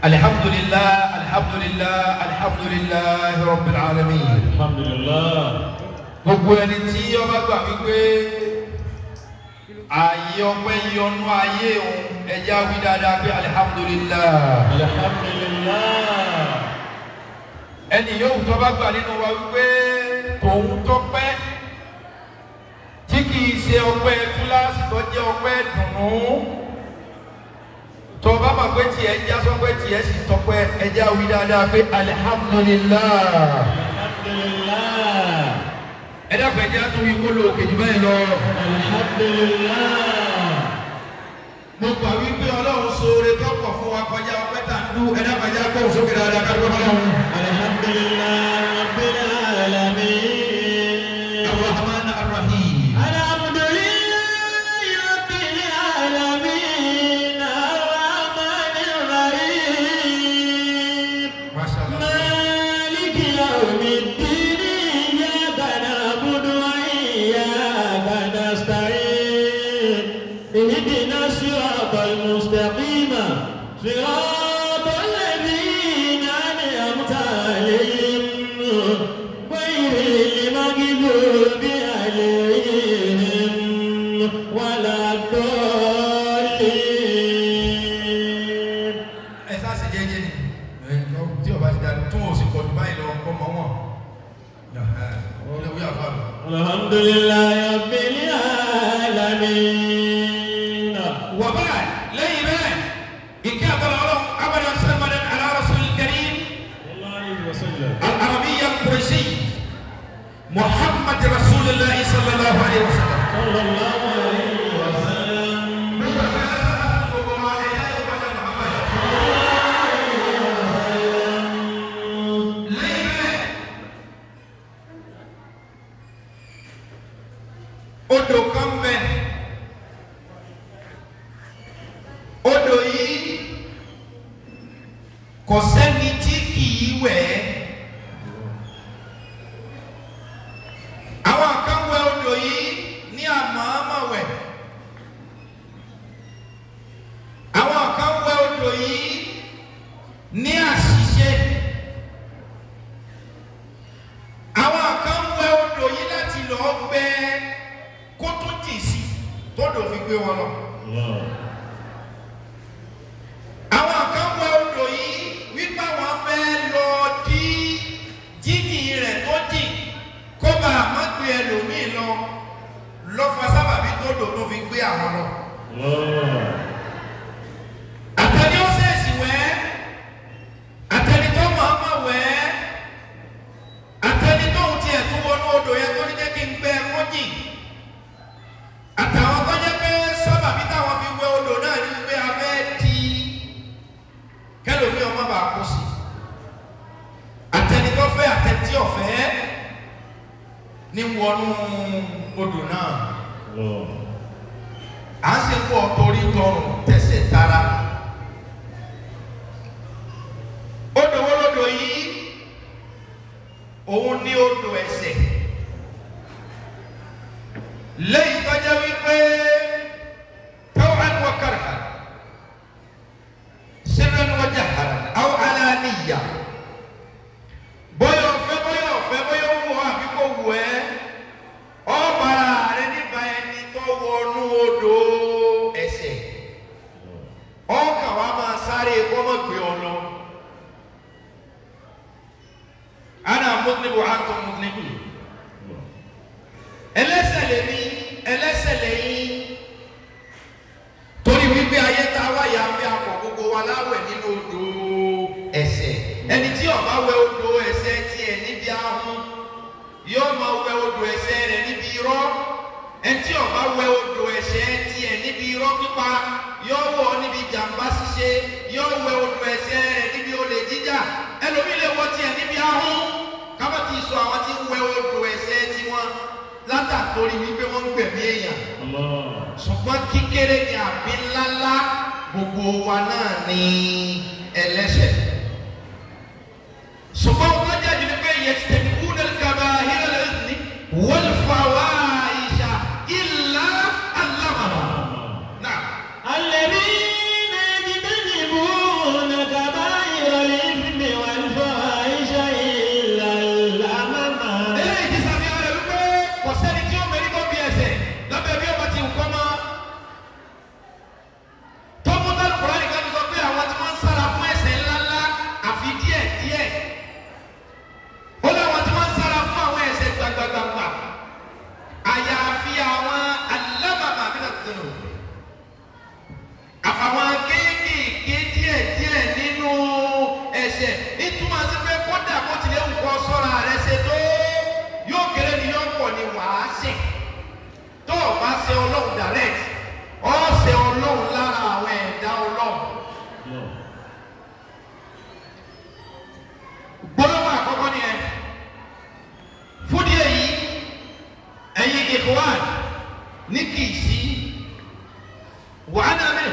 الحمد لله الحمد لله الحمد لله رب العالمين alhamdulillah gbogbo ẹni tí ọba gbà wípé ààyè ọpẹ́ yọnu ayé òun ẹjẹ wí dáadáa pé alihamudulilayi alhamdulillah ẹni yóò tó bá gbà nínú wa wípé tòun tọpẹ́ tí kìí ṣe ọpẹ́ kíláàsì tó jẹ́ ọpẹ́ dùnú tó bá mọ̀ pé tiẹ̀ já sọpẹ́ tiẹ̀ sì tọpẹ́ ẹjẹ wí dáadáa pé alihamudulilayi alhamdulillah ẹ dàgbà ẹjẹ tó yí kó lò kejì báyìí lọ. alhamdulillah mo gbà wípé ọlọ́run ṣoore tó pọ̀ fún wa kọjá ọpẹ́ tà ń dú ẹ dàgbà ẹjẹ kó sókè dáadáa ká ló bá wọn. alhamdulillah rabbil alamin Ar-Rahman Ar-Rahim. alhamdulillah rabbil alamin arrahmanir rahim Masha Allah. مالك يوم الدين إياك نعبد وإياك نستعين اهدنا الصراط المستقيم صراط الذين أنعمت عليهم غير المغضوب عليهم ولا الضالين ẹ sá sì jẹ́jẹ́ ni ẹ lọ tí ọba ti dàdú tún òsì pọ̀ jù báyìí lọ kọ́ mọ́ wọn. ọlẹ́ wíyà fà lọ. الحمد لله رب العالمين wà báyìí lẹ́yìn bẹ́ẹ̀ ìkẹ́ àbọ̀lọ̀ ọlọ́run abẹ́rẹ́ sẹ́mọ̀dé ala rasul karim الله عليه وسلم al-arabiyya al-qurashi muhammad rasulillah sallallahu alayhi wa sallam. صلى الله عليه وسلم odò kan bẹ odò yìí kò sẹ́ni tí kìí wẹ̀ ẹ́ àwọn kan wẹ̀ odò yìí ní àmọ́ọ́mọ́ wẹ̀ àwọn kan wẹ̀ odò yìí ní àṣìṣe àwọn kan wẹ̀ odò yìí láti lọ́ọ́ gbẹ́ kó tó jì sí tódò fi gbé wọn lọ. الله àwọn kan wẹ̀ odò yìí wípé àwọn fẹ́ lọ dí jíjì rẹ̀ tó jì kó bá a má gbé ẹlòmíì lọ lọ́fà sábàbí tódò tó fi gbé àwọn lọ. الله àtẹni ó sèèsì wẹ̀ àtẹni tó máa ma wẹ̀ àtẹni tó ń tiẹ̀ tó wọnú odò yẹn tó ní jẹ́ kí n gbẹ kó jì àtàwọn tó jẹ́ pé sábàbí táwọn fi wẹ̀ odò náà ní pé a fẹ́ di kẹlòmí ọmọ bá kú sí àtẹni tó fẹ́ àtẹni tí ò fẹ́ ní wọnú odò náà الله à ń ṣe pọ̀ torí tọrùn tẹsẹ̀ tara. odò wo lodò yìí òun ní odò ẹ̀ṣẹ̀ lẹ́yìn tọ́jà wípé taw'an wa karhan sirran wa jahran aw alaniya bóyá ọ̀fẹ́ bóyá ọ̀fẹ́ bóyá ó wù ọ́ àbí kò wù ẹ́ ọba rẹ nípa ẹni tó wọnú odò ẹ̀ṣẹ̀ ọkà wa máa sáré kọ́mọ̀ gbé ọ lọ. ana mudnibu antum mudnibu ẹlẹ́ṣẹ̀ lèmi ẹlẹ́ṣẹ̀ lẹ́yìn torí wípé ayé tá a wá yà fi akọ gbogbo wa láwẹ̀ nínú odò ẹ̀ṣẹ̀ ẹni tí ó bá wẹ̀ odò ẹ̀ṣẹ̀ tiẹ̀ níbi ahọ́n yóò máa wẹ̀ odò ẹ̀ṣẹ̀ rẹ̀ níbi irọ́ ẹni tí ó bá wẹ̀ odò ẹ̀ṣẹ̀ tiẹ̀ níbi irọ́ pípa yóò wọ̀ níbi jàmbá ṣíṣe yóò wẹ̀ odò ẹ̀ṣẹ̀ rẹ̀ níbi olè jíjà ẹlòmíì lè wọ̀ tiẹ̀ níbi ahọ́n kábàtì sọ àwọn tí ń wẹ̀ odò ẹ̀ṣẹ̀ tiwọn látàkórí wípé wọ́n ń gbẹ̀mí èèyàn الله ṣùgbọ́n kíkéré ni àbí ńláńlá gbogbo wa náà ní ẹlẹ́ṣẹ̀. ṣùgbọ́n wọ́n jáde ní pé yẹtìtẹ̀mí kúndé kaba hílẹ̀ ní wọ́n fà wá ìṣà ìlà alámàmà. náà الذين يجتنبون كبائر ẹlẹ́ṣẹ̀ ìtumọ̀ sí pé kódà kó tilẹ̀ ń kọ́ sọ́ra rẹ ṣe tó yóò kéré ni yóò pọ̀ ni wàá ṣẹ̀ tó o bá ṣe ọlọ́run direct ọ́ ṣe ọlọ́run lára àwọn ẹ̀dá ọlọ́run. gbólóhùn àkọ́kọ́ ni ẹ fúdí èyí ẹ̀yin ìkọ́wán ní kì í sí wàhálà mi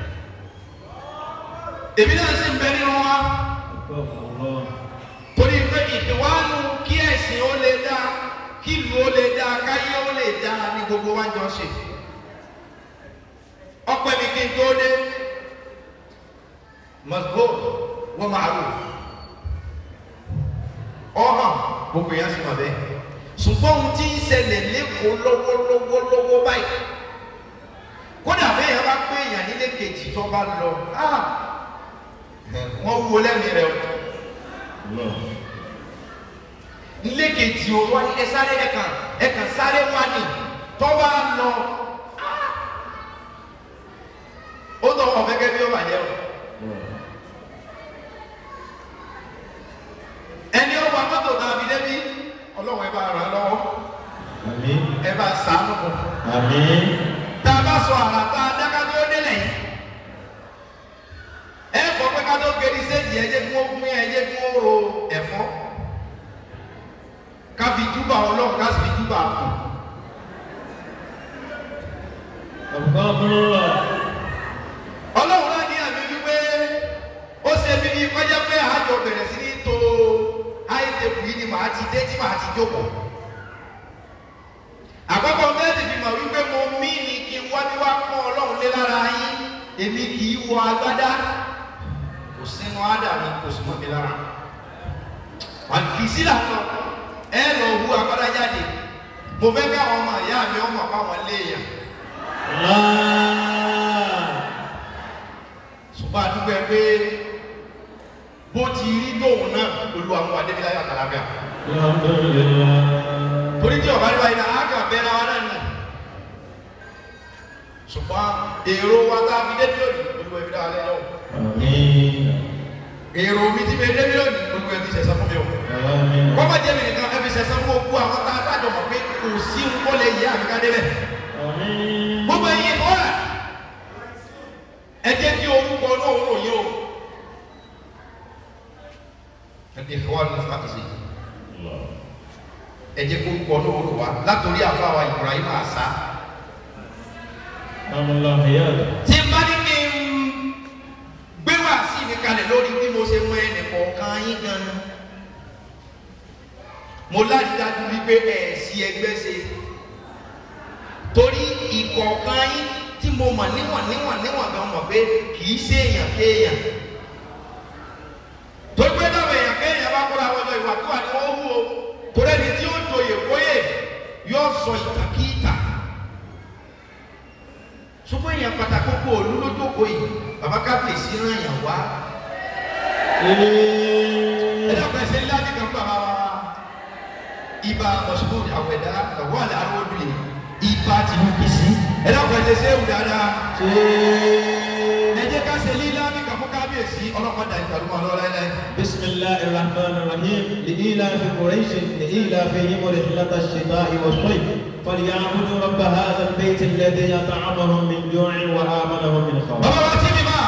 èmi náà sì ń bẹ nínú wa torí pé ìkọ́wánu kí ẹ̀sìn ó lè dá kí ìlú ó lè dá káyé ó lè dá ní gbogbo wa jọ ṣe ọpẹ́ mi kí n tó dé mọ̀sibó wọ́n máa rò ọ̀hàn gbogbo yẹn sì mọ̀ bẹ́ẹ̀ ṣùgbọ́n ohun tí ń ṣẹlẹ̀ lẹ́kọ̀ọ́ lọ́wọ́lọ́wọ́lọ́wọ́ báyìí kódà bẹ́ẹ̀ yẹn bá pé èèyàn nílé kejì tó bá lọ wọ́n wúwo lẹ́mìí rẹ̀ o nílé kejì o wọ́n ẹ sáré ẹ̀kan ẹ̀kan sáré wá ní tó bá lọ ó tọ́ ọ gẹ́gẹ́ bí ó bàjẹ́ o. ẹni ó wa mọ́tò náà fi débi ọlọ́run ẹ bá ràn án lọ́wọ́ ẹ bá sàánú fún un. tá a bá sọ àrà tá a dáká tó délẹ̀ yìí ẹ kọ́ pé ká tó gbérí séjì ẹ jẹ́ kí wọ́n gún ẹ jẹ́ kí wọ́n ro ẹ̀fọ́ ká fi júbà ọlọ́run ká sì fi júbà kù. ọlọ́run náà ní àmì wípé ó ṣe mí ní kọjá pé àjọ bẹ̀rẹ̀ sí ní tó àìsèkù yìí ni màá ti dé tí màá ti jókòó. àkọ́kọ́ bẹ́ẹ̀ni fi mọ̀ wípé mo mí ni kí n wá bí wá pọ́n ọlọ́run lé lára yín èmi kì í wọ agbádá kò sínú ádàmì kò sì mọ́ mi lára. àfi sílà lọ ẹ lọ hu agbádá jáde mo fẹ́ káwọn ọmọ ìyá mi ọmọ báwọn léèyàn. ṣùgbọ́n àdúgbò ẹ pé bó ti rí tóun náà olú àwọn adébíláyà àtàlábíà. torí tí ọba nípa iná àgà bẹ́ẹ̀rẹ̀ wa náà nù. ṣùgbọ́n èrò wa tá a fi dé lónìí olú ẹbí dáa lẹ́yìn ọ̀hún. èrò mi ti fi dé lónìí olú ẹbí ṣẹ̀ṣẹ̀ fún mi o. wọ́n bá jẹ́ mi nìkan ẹbí ṣẹ̀ṣẹ̀ fún òkú àwọn tá a dájọ́ mọ̀ pé kò sí ń kọ́lé yìí àbíká débẹ̀. gbogbo ẹ̀yin kọ́ ẹ̀ ẹ jẹ́ kí orúkọ náà rò yín o. الإخوان الفقزي ẹ jẹ́ kó kọ lóòrò wa látòrí àfáwà Ibrahim àṣà. tí n bá ní kí n gbé wá sí mi kalẹ̀ lórí bí mo ṣe mọ ẹnì kọ̀ọ̀kan yín gan mo láti dájú wípé ẹ̀ sí ẹgbẹ́ ṣe torí ìkọ̀ọ̀kan yín tí mo mọ̀ níwọ̀n níwọ̀n níwọ̀n gan mọ̀ pé kì í ṣe èèyàn kéèyàn torí pé dábàá èèyàn kéèyàn bá kóra wọn lọ ìwà tó wà ní wọn hú o torí ẹni tí ó joyè kóyè yóò sọ ìtàkìtà ṣùgbọ́n èèyàn pàtàkì kó olú lójókòó yìí bàbá kábíyèsí ràn yàn wá. ẹ dàgbà ẹsẹ ńlá ní kan bàbá wa ibà mọ̀sùlùmí àwẹ̀dá àwọn àlẹ́ arúgbó yìí ibà ti mú bìsí ẹ dàgbà ẹsẹ sẹ́wù dáadáa. ẹ jẹ́ ká ṣe lílá ní kan fún kábíyèsí ọlọ́pàá ìtàlùmọ̀ lọ́wọ́ láíláí. بسم الله الرحمن الرحيم لإيلاف قريش لإيلافهم رحلة الشتاء والصيف فليعبدوا رب هذا البيت الذي أطعمهم من جوع وآمنهم من خوف. bàbá wa tí mi máa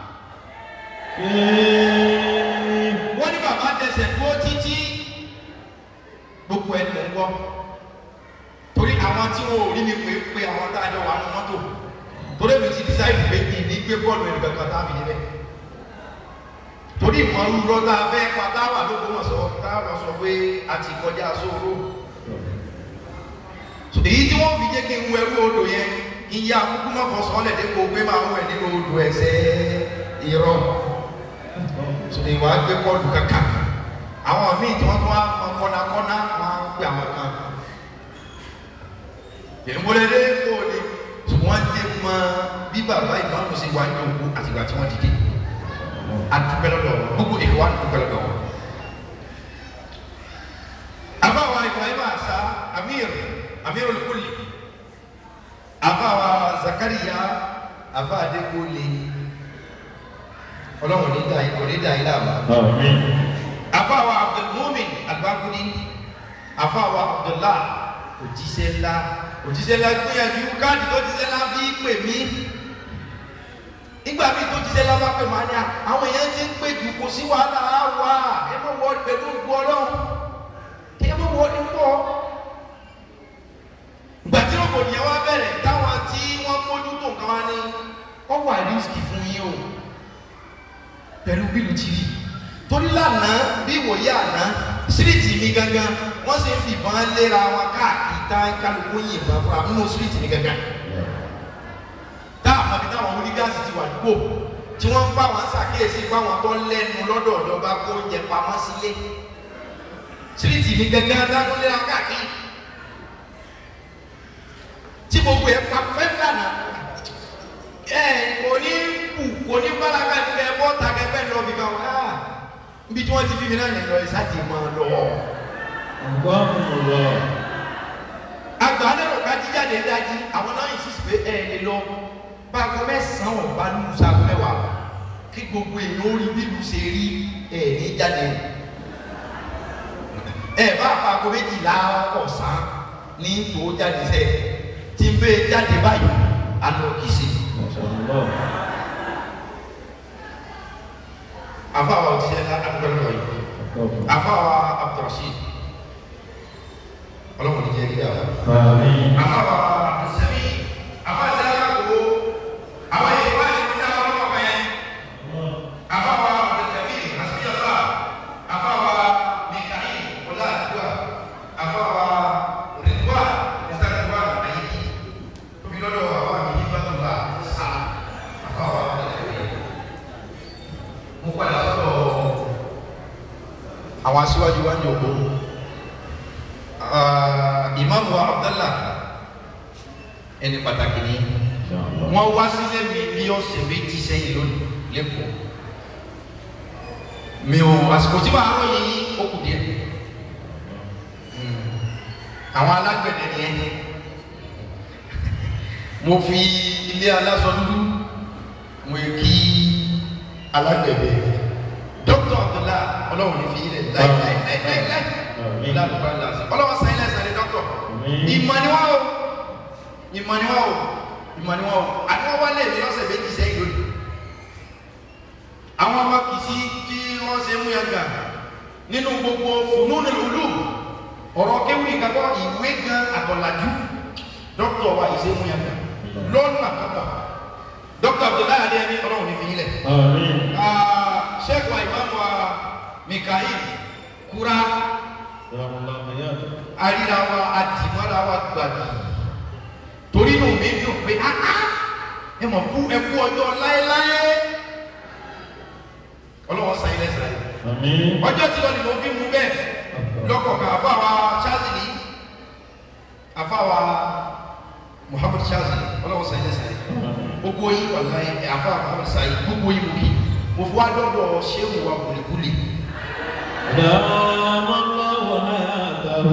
wọ́n ní bàbá dẹsẹ̀ dúró títí gbogbo ẹni mò ń gbọ́ torí àwọn tí wọn ò rí mi pé pé àwọn tá a jọ wà nù mọ́tò torí mi ti dísáìdì pé kí ní gbé bọ́ọ̀lù ẹni kankan tá a fi níbẹ̀ torí ìmọ̀ rúrọ́ tá a fẹ́ pa tá a wà lóko mọ̀ sọ tá a lọ sọ pé a ti kọjá sóró èyí tí wọ́n fi jẹ́ kí n wọ ẹrú odò yẹn iye akúkú má kọ sọ́ọ́lẹ̀ dípò pé máa wẹ̀ nínú odò ẹ̀sẹ̀ irọ́ sọdọ̀ ìwà gbé bọ́ọ̀lù kankan àwọn míì tí wọ́n tún wá mọ kọ́nàkọ́nà máa ń pè àwọn kan ìmúlẹ̀dẹ́ kò ní wọ́n ti mọ bí bàbá ìmáàmù sí wà ní òkú àtìgbà tí wọ́n dìde adúpẹ́ lọ́dọ̀ wọn gbogbo ìwà adúpẹ́ lọ́dọ̀ wọn. àbáwa Ibrahim àṣà amir amir olùkọ́lì àbáwa Zakariya àbá adékọ́lì ọlọ́run ní dá kò ní dá ilé àbá. Àmín. àfàwà abdulmumin albakuni àfàwà abdullah òjíṣẹ́ ńlá òjíṣẹ́ ńlá gbìyànjú káàdì tó jíṣẹ́ ńlá fi pè mí nígbà míì tó jíṣẹ́ ńlá bá pè mí àní àwọn èèyàn ti ń pè jù kò sí wàhálà á wà ẹ mọ̀ wọ pẹ̀lú ògbó ọlọ́run ẹ mọ̀ wọ ní pọ̀ ìgbà tí rògbòdìyàn wá bẹ̀rẹ̀ táwọn tí wọ́n mójú tó nǹkan wá ní wọ́n wà rísíkì fún yín o pẹ̀lú bílù tí rí torí lánàá bí ìwòye àná síríìtì mi gangan wọ́n sì ń fìbọn léra wọn káàkiri tá kálukú yìnbọn fúnra nínú síríìtì mi gangan tá àmọ́bí táwọn onígáàsì ti wà dúgbò tí wọ́n ń bá wọn ṣàkíyèsí báwọn tó lẹ́nu lọ́dọ̀ ọ̀dọ́ba kó oúnjẹ pamọ́ sílé síríìtì mi gangan dáná léra káàkiri tí gbogbo ẹ̀ pa fẹ́ lánàá ẹ kò ní kù kò ní báraká ní ẹ bọ́ ta kẹfẹ́ lọ bí báwọn á níbi tí wọ́n ti fi mi náà lọ ẹ sáàtì máa lọ. Alhamdulillah. àgbà lẹ́rọ ká jíjáde dájí àwọn náà yìí sísè pé ẹ lè lọ báago mẹ́sàn-án ọ̀bá nínú sago mẹ́wàá kí gbogbo èèyàn ó rí bílù ṣe rí ẹ ní jáde ẹ bá aago méjìlá ọ̀sán ní tó jáde sẹ́ẹ̀ tí ń bẹ́ẹ̀ jáde báyìí àná kìí ṣe. Mashallah. afawa òtíṣẹ́ ńlá adúgbò yìí afawa abdulrasheed ọlọ́run ní jẹ́ kí a wà. Àmín. afawa abdulsami afawa sẹ́yà kó àwọn yìí wá ní ìdílé àwọn ọmọ ọmọ yẹn afawa abdulsami asiyọba afawa mikahi ọlá àdúrà afawa rìdwá mr rìdwá ayélujára tóbi lọ́dọ̀ afawa mi ní bàtúbà sá afawa abdulsami mo padà sọ́dọ̀ àwọn aṣíwájú wa ń jòkó ìmáàmù wa abdallah ẹni pàtàkì ni Inshallah. wọ́n wá sílé mi bí ọ̀sẹ̀ méjì sẹ́yìn lónìí lẹ́kọ̀ọ́ mi ò àsìkò tí màá ròyìn yín ó kù díẹ̀ Mm. àwọn alágbẹ̀dẹ ni ẹni mo fi ilé aláṣọ dúdú mo yẹ kí alágbẹ̀dẹ dókítà abdullah ọlọ́run ní fi ilẹ̀ láì láì láì láì láì Àmín. lálùbá lásì ọlọ́run sáyẹn lẹ́sẹ̀ ní dókítà Àmín. ìmọ̀ ni wọ́n o ìmọ̀ ni wọ́n o ìmọ̀ ni wọ́n o àti wọ́n wálé mi lọ́sẹ̀ méjì sẹ́yìn lónìí àwọn ọmọ kìsí tí wọ́n ṣe mú yàgà nínú gbogbo fùnúnù lùlù ọ̀rọ̀ kéwì kakọ́ ìwé gan àtọ̀làjú dókítà wa ìṣe mú yàgà lọ́nà àkàkọ́ dókítà abdullahi adé ẹni ọlọ́run ní fi yín lẹ̀ Àmín. sheikh wa imam wa mikael kura Jazakallahu khairan. arira wa adimara wa gbàgbà torí inú mi dùn pé áá ẹ mọ̀ fún ẹkú ọjọ́ láéláé ọlọ́wọ́ sàn ilẹ̀ sàn Àmín. ọjọ́ tí lọ́ọ́ ni mo fi mú bẹ́ẹ̀ lọ́kọ̀ọ̀kan àfáwa Shazili àfáwa Muhammad Shazili ọlọ́wọ́ sàn ilẹ̀ sàn gbogbo yín wà láyé àfáwa Muhammad sàn gbogbo yín mo kí mo fi wá dọ́dọ̀ ṣéwù wa kùlìkùlì دام الله حياته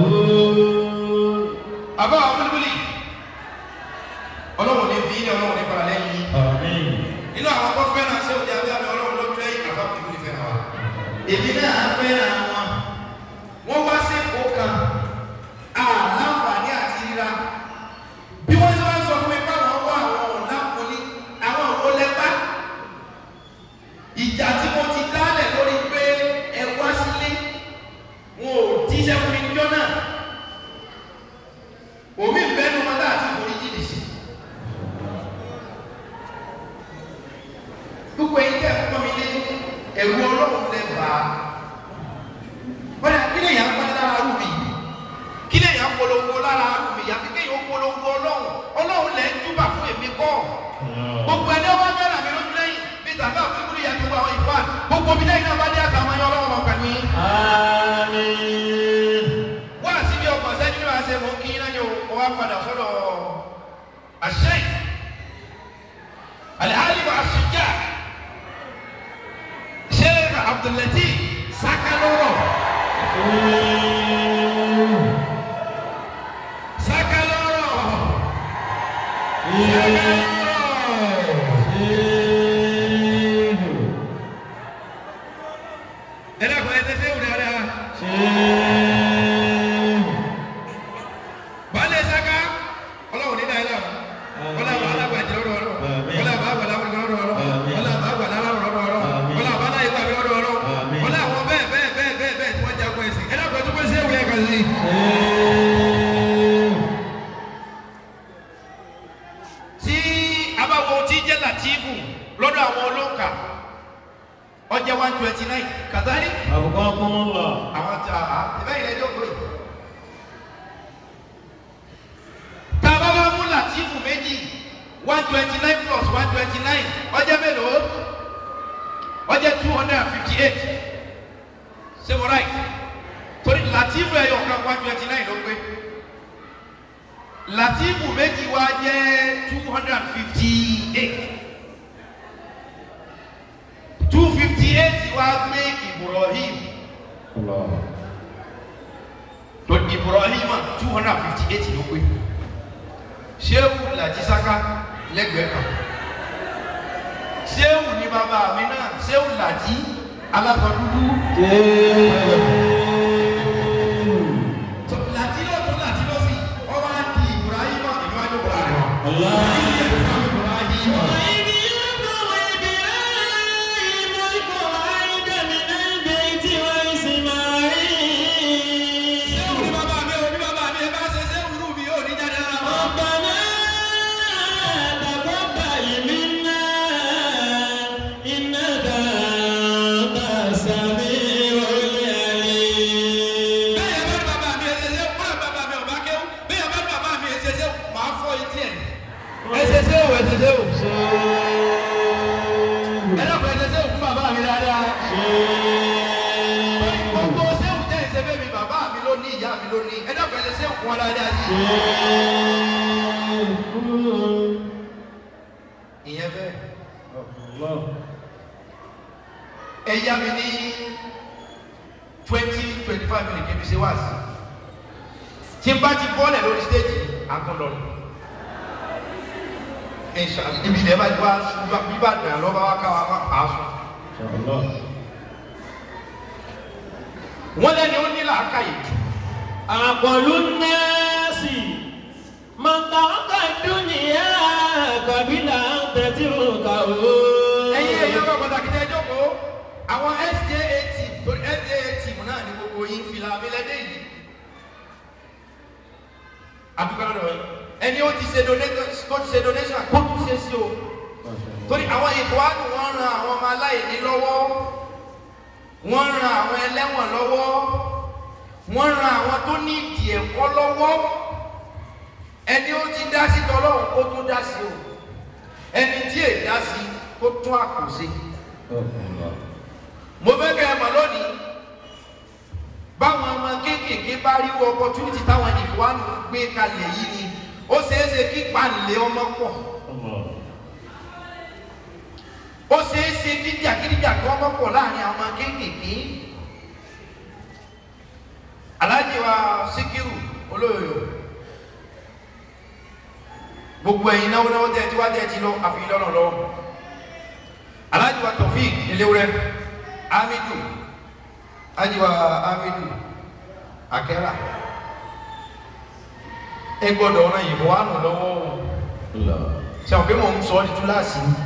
àfáwa kùlìkùlì ọlọ́wọ́ ní fi ilẹ̀ ọlọ́wọ́ ní paralẹ́ yìí آمين nínú àwọn tó fẹ́ràn ṣé òjá bí abẹ́ ọlọ́run ló gbé àbá kúkú ní fẹ́ràn wa. èmi náà fẹ́ràn wọn. wọ́n wá sí èkó kan àláǹfààní àti ríra. bí wọ́n ṣe wá sọ fún mi báwọn wá àwọn ọ̀nà kùnì àwọn òwò lẹ́gbà. ìjà tí mo ti dálẹ̀ lórí pé ẹ wá sílé wọn ò jíṣẹ́ fún mi níjọ́ náà. omi ń bẹ́nu wọn láti forí jìnnì sí. gbogbo ẹ̀yin tẹ́ ẹ fún mi lé ẹ̀rù ọlọ́run lẹ bá a bọ́dà kí lè yàn pẹ́ lára rú mi kí lè yàn polongo lára rú mi yàtí kí yàn polongo ọlọ́run ọlọ́run lẹ ń túbà fún èmi kọ́ gbogbo ẹni ọba fẹ́ràn mi lójú lẹ́yìn bí tàbí àfikún yà tó àwọn ìfà gbogbo mi lẹ́yìn náà bá dé àtàwọn ẹyọ ọlọ́run ọmọ pẹ̀lú yín. آمين wá sí bí ọkọ̀ sẹ́ni ní wàá ṣe mú kí náà yóò kó wá padà sọ́dọ̀ àṣẹ alihali wa asujà sheikh abdulatif sakaloro sakaloro sakaloro àbọ̀ ẹsẹ̀ ṣé wùdí ara. Baálé Saka, ọlọ́run ní dáadáa. Wọ́n làbọ̀ alágbàjẹ́ lọ́dọ̀ ọlọ́run. Àmín. Wọ́n làbọ̀ àgbàlá lọ́dọ̀ ọlọ́run. Àmín. Wọ́n làbọ̀ àgbàlá lọ́dọ̀ ọlọ́run. Àmín. Wọ́n làbọ̀ aláyé gbàgbé lọ́dọ̀ ọlọ́run. Àmín. Wọ́n làwọn bẹ́ẹ̀ bẹ́ẹ̀ bẹ́ẹ̀ bẹ́ẹ̀ bẹ́ẹ̀ tí wọ́n jagun ẹ̀sìn. Ẹ dákun ẹ tó pé ṣé wùdí ẹ̀ka sí. Tí a bá wo tí jẹ́ Latifu lọ́dọ̀ àwọn olóńkà, ó jẹ́ one twenty nine. Kàtàrí أبقاكم الله àwọn tí a a ìbẹ́ ilẹ̀ ẹjọ́ pé tá a bá bá mú latifu méjì one twenty nine plus one twenty nine ọjọ́ mélòó ọjọ́ two hundred and fifty eight ṣé mo right torí latifu ẹ̀yọ̀ kan one twenty nine ló pé latifu méjì wá jẹ́ two hundred and fifty eight two fifty eight wá gbé Ibrahim الله to ibrahim two hundred and fifty eight ló pé sehu lati saka lẹ́gbẹ̀ẹ́ kan sehu ni bàbá mi náà sehu lati alákọ dúdú tó- lati lọ tó lati lọ sí ọba di ibrahim ìlú àjọpọ̀ rẹ̀ الله sehu ni bàbá mi ò ní bàbá mi ẹ bá ṣe sehu nù mí ò ní jáde ara wọn. bẹ́ẹ̀ yẹn bá ní bàbá mi ẹ ṣe sehu kúrò bàbá mi ò bá kéwù bẹ́ẹ̀ yẹn bá ní bàbá mi ẹ ṣe sehu màá fọ etí ẹ̀ ẹ ṣe sehu ẹ ṣe sehu ẹ dàpọ̀ ẹ ṣe sehu fún bàbá mi dáadáa. gbogbo sẹ́wù jẹ́ ìṣẹ́fẹ́ mi bàbá mi ló ní ìyá mi ló ní ẹ dákun ẹ lè sẹ́wù fún wa dáadáa sí. ìyẹn bẹ́ẹ̀ ẹ yá mi ní twenty twenty five minutes kí n fi ṣe wá sí. tí n bá ti bọ́ọ̀lẹ̀ lórí stéèjì àtúndọ̀ ni. Inshallah ibi ilẹ̀ bá ti wá bíbá dàn lọ́ba wá ká wa má pa á sùn. wọ́n lẹ́ni ó ní làákàyè jù. أقل الناس من ترك الدنيا قبل أن تتركه ẹ̀yin ẹ̀yin ọgbà pàtàkì tẹ́ jókòó àwọn SJA team torí SJA team náà ní gbogbo yín fìlà abilẹ́dẹ́ yìí àdúgbò lọ́dọ̀ yìí ẹni ó ti ṣe donation tó ti ṣe donation kó tún ṣe sí o torí àwọn ìbò àdùn wọn ran àwọn ọmọ aláìní lọ́wọ́ wọ́n ran àwọn ẹlẹ́wọ̀n lọ́wọ́ wọ́n ran àwọn tó ní ìdí ẹ̀kọ́ lọ́wọ́ ẹni ó ti dá sí tọ́lọ́run kó tún dá sí o ẹni tí èyí dá sí kó tún àpò sí mo fẹ́ kẹ́ ẹ mọ̀ lónìí báwọn ọmọ kéékèèké bá rí opportunity táwọn ìwádìí gbé kalẹ̀ yìí ni ó ṣeé ṣe kí panilé ọmọ pọ̀ ó ṣeé ṣe kí jàgídíjà kí ọmọ pọ̀ láàrin àwọn ọmọ kéékèèké aláàjì wa síkírù olóyò gbogbo ẹ̀yin náwó náwó tẹ́ ẹ ti wá tẹ́ ẹ ti lọ àfihàn lọ́nà lọ́wọ́ aláàjì wa tọ̀fíì eléwúrẹ́ amidu ajiwa amidu akẹ́rà ẹ gbọ́dọ̀ ọ̀nà ìbò wà nù lọ́wọ́ o ṣe àwọn pé mò ń sọ ọ́ di túláàsì ni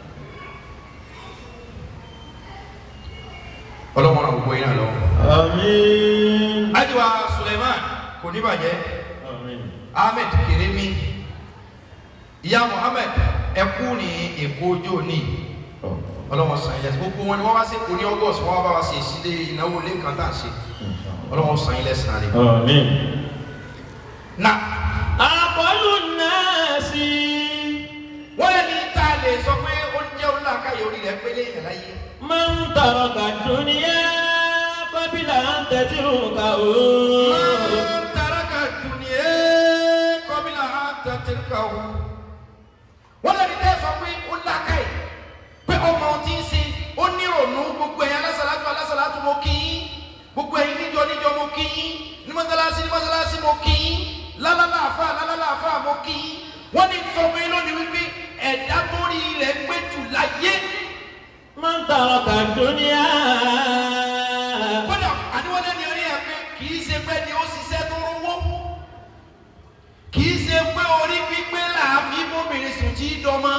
ọlọ́wọ́n náà gbogbo yín náà lọ́wọ́. Àmín. ajiwa suleiman kò ní bàjẹ́ Àmín. ahmed keremi ìyá muhammed ẹkú ní èkó ojú òní ọlọ́wọ́n sàn ilẹ̀ gbogbo wọn ni wọ́n wá sí èkó ní august wọ́n wá bá wa ṣe ìsílẹ̀ ìnáwó ilé kan tá à ń ṣe ọlọ́wọ́n sàn ilẹ̀ sàn rẹ̀. Àmín. na Àpọ̀lù náà sí. wọ́n lé ní tá a lè sọ pé ó ń jẹ́ onílàákàyè orí rẹ̀ pélé yẹn láyé. Máa ń tọrọ ka dúníyà kọ́bílà ń tẹ̀sí òkà o. máa ń taraka dunie kọ́bílà á tẹ̀tẹ̀ ká o. wọ́n lé ní tá a sọ pé ó làákàyè pé ọmọ ohun tí ń ṣe ó nírònú gbogbo ẹ̀yin alásàlátù alásàlátù mo kí yín gbogbo ẹ̀yin níjọ níjọ mo kí yín ní mọ́sálásí ní mọ́sálásí mo kí yín lálálàáfà lálálàáfà mo kí yín wọ́n ní sọ pé lónìí wípé ẹ̀dá tó rí rẹ̀ gbé jù láyé Máa ń tọrọ ka dúníyà dọ́mọ́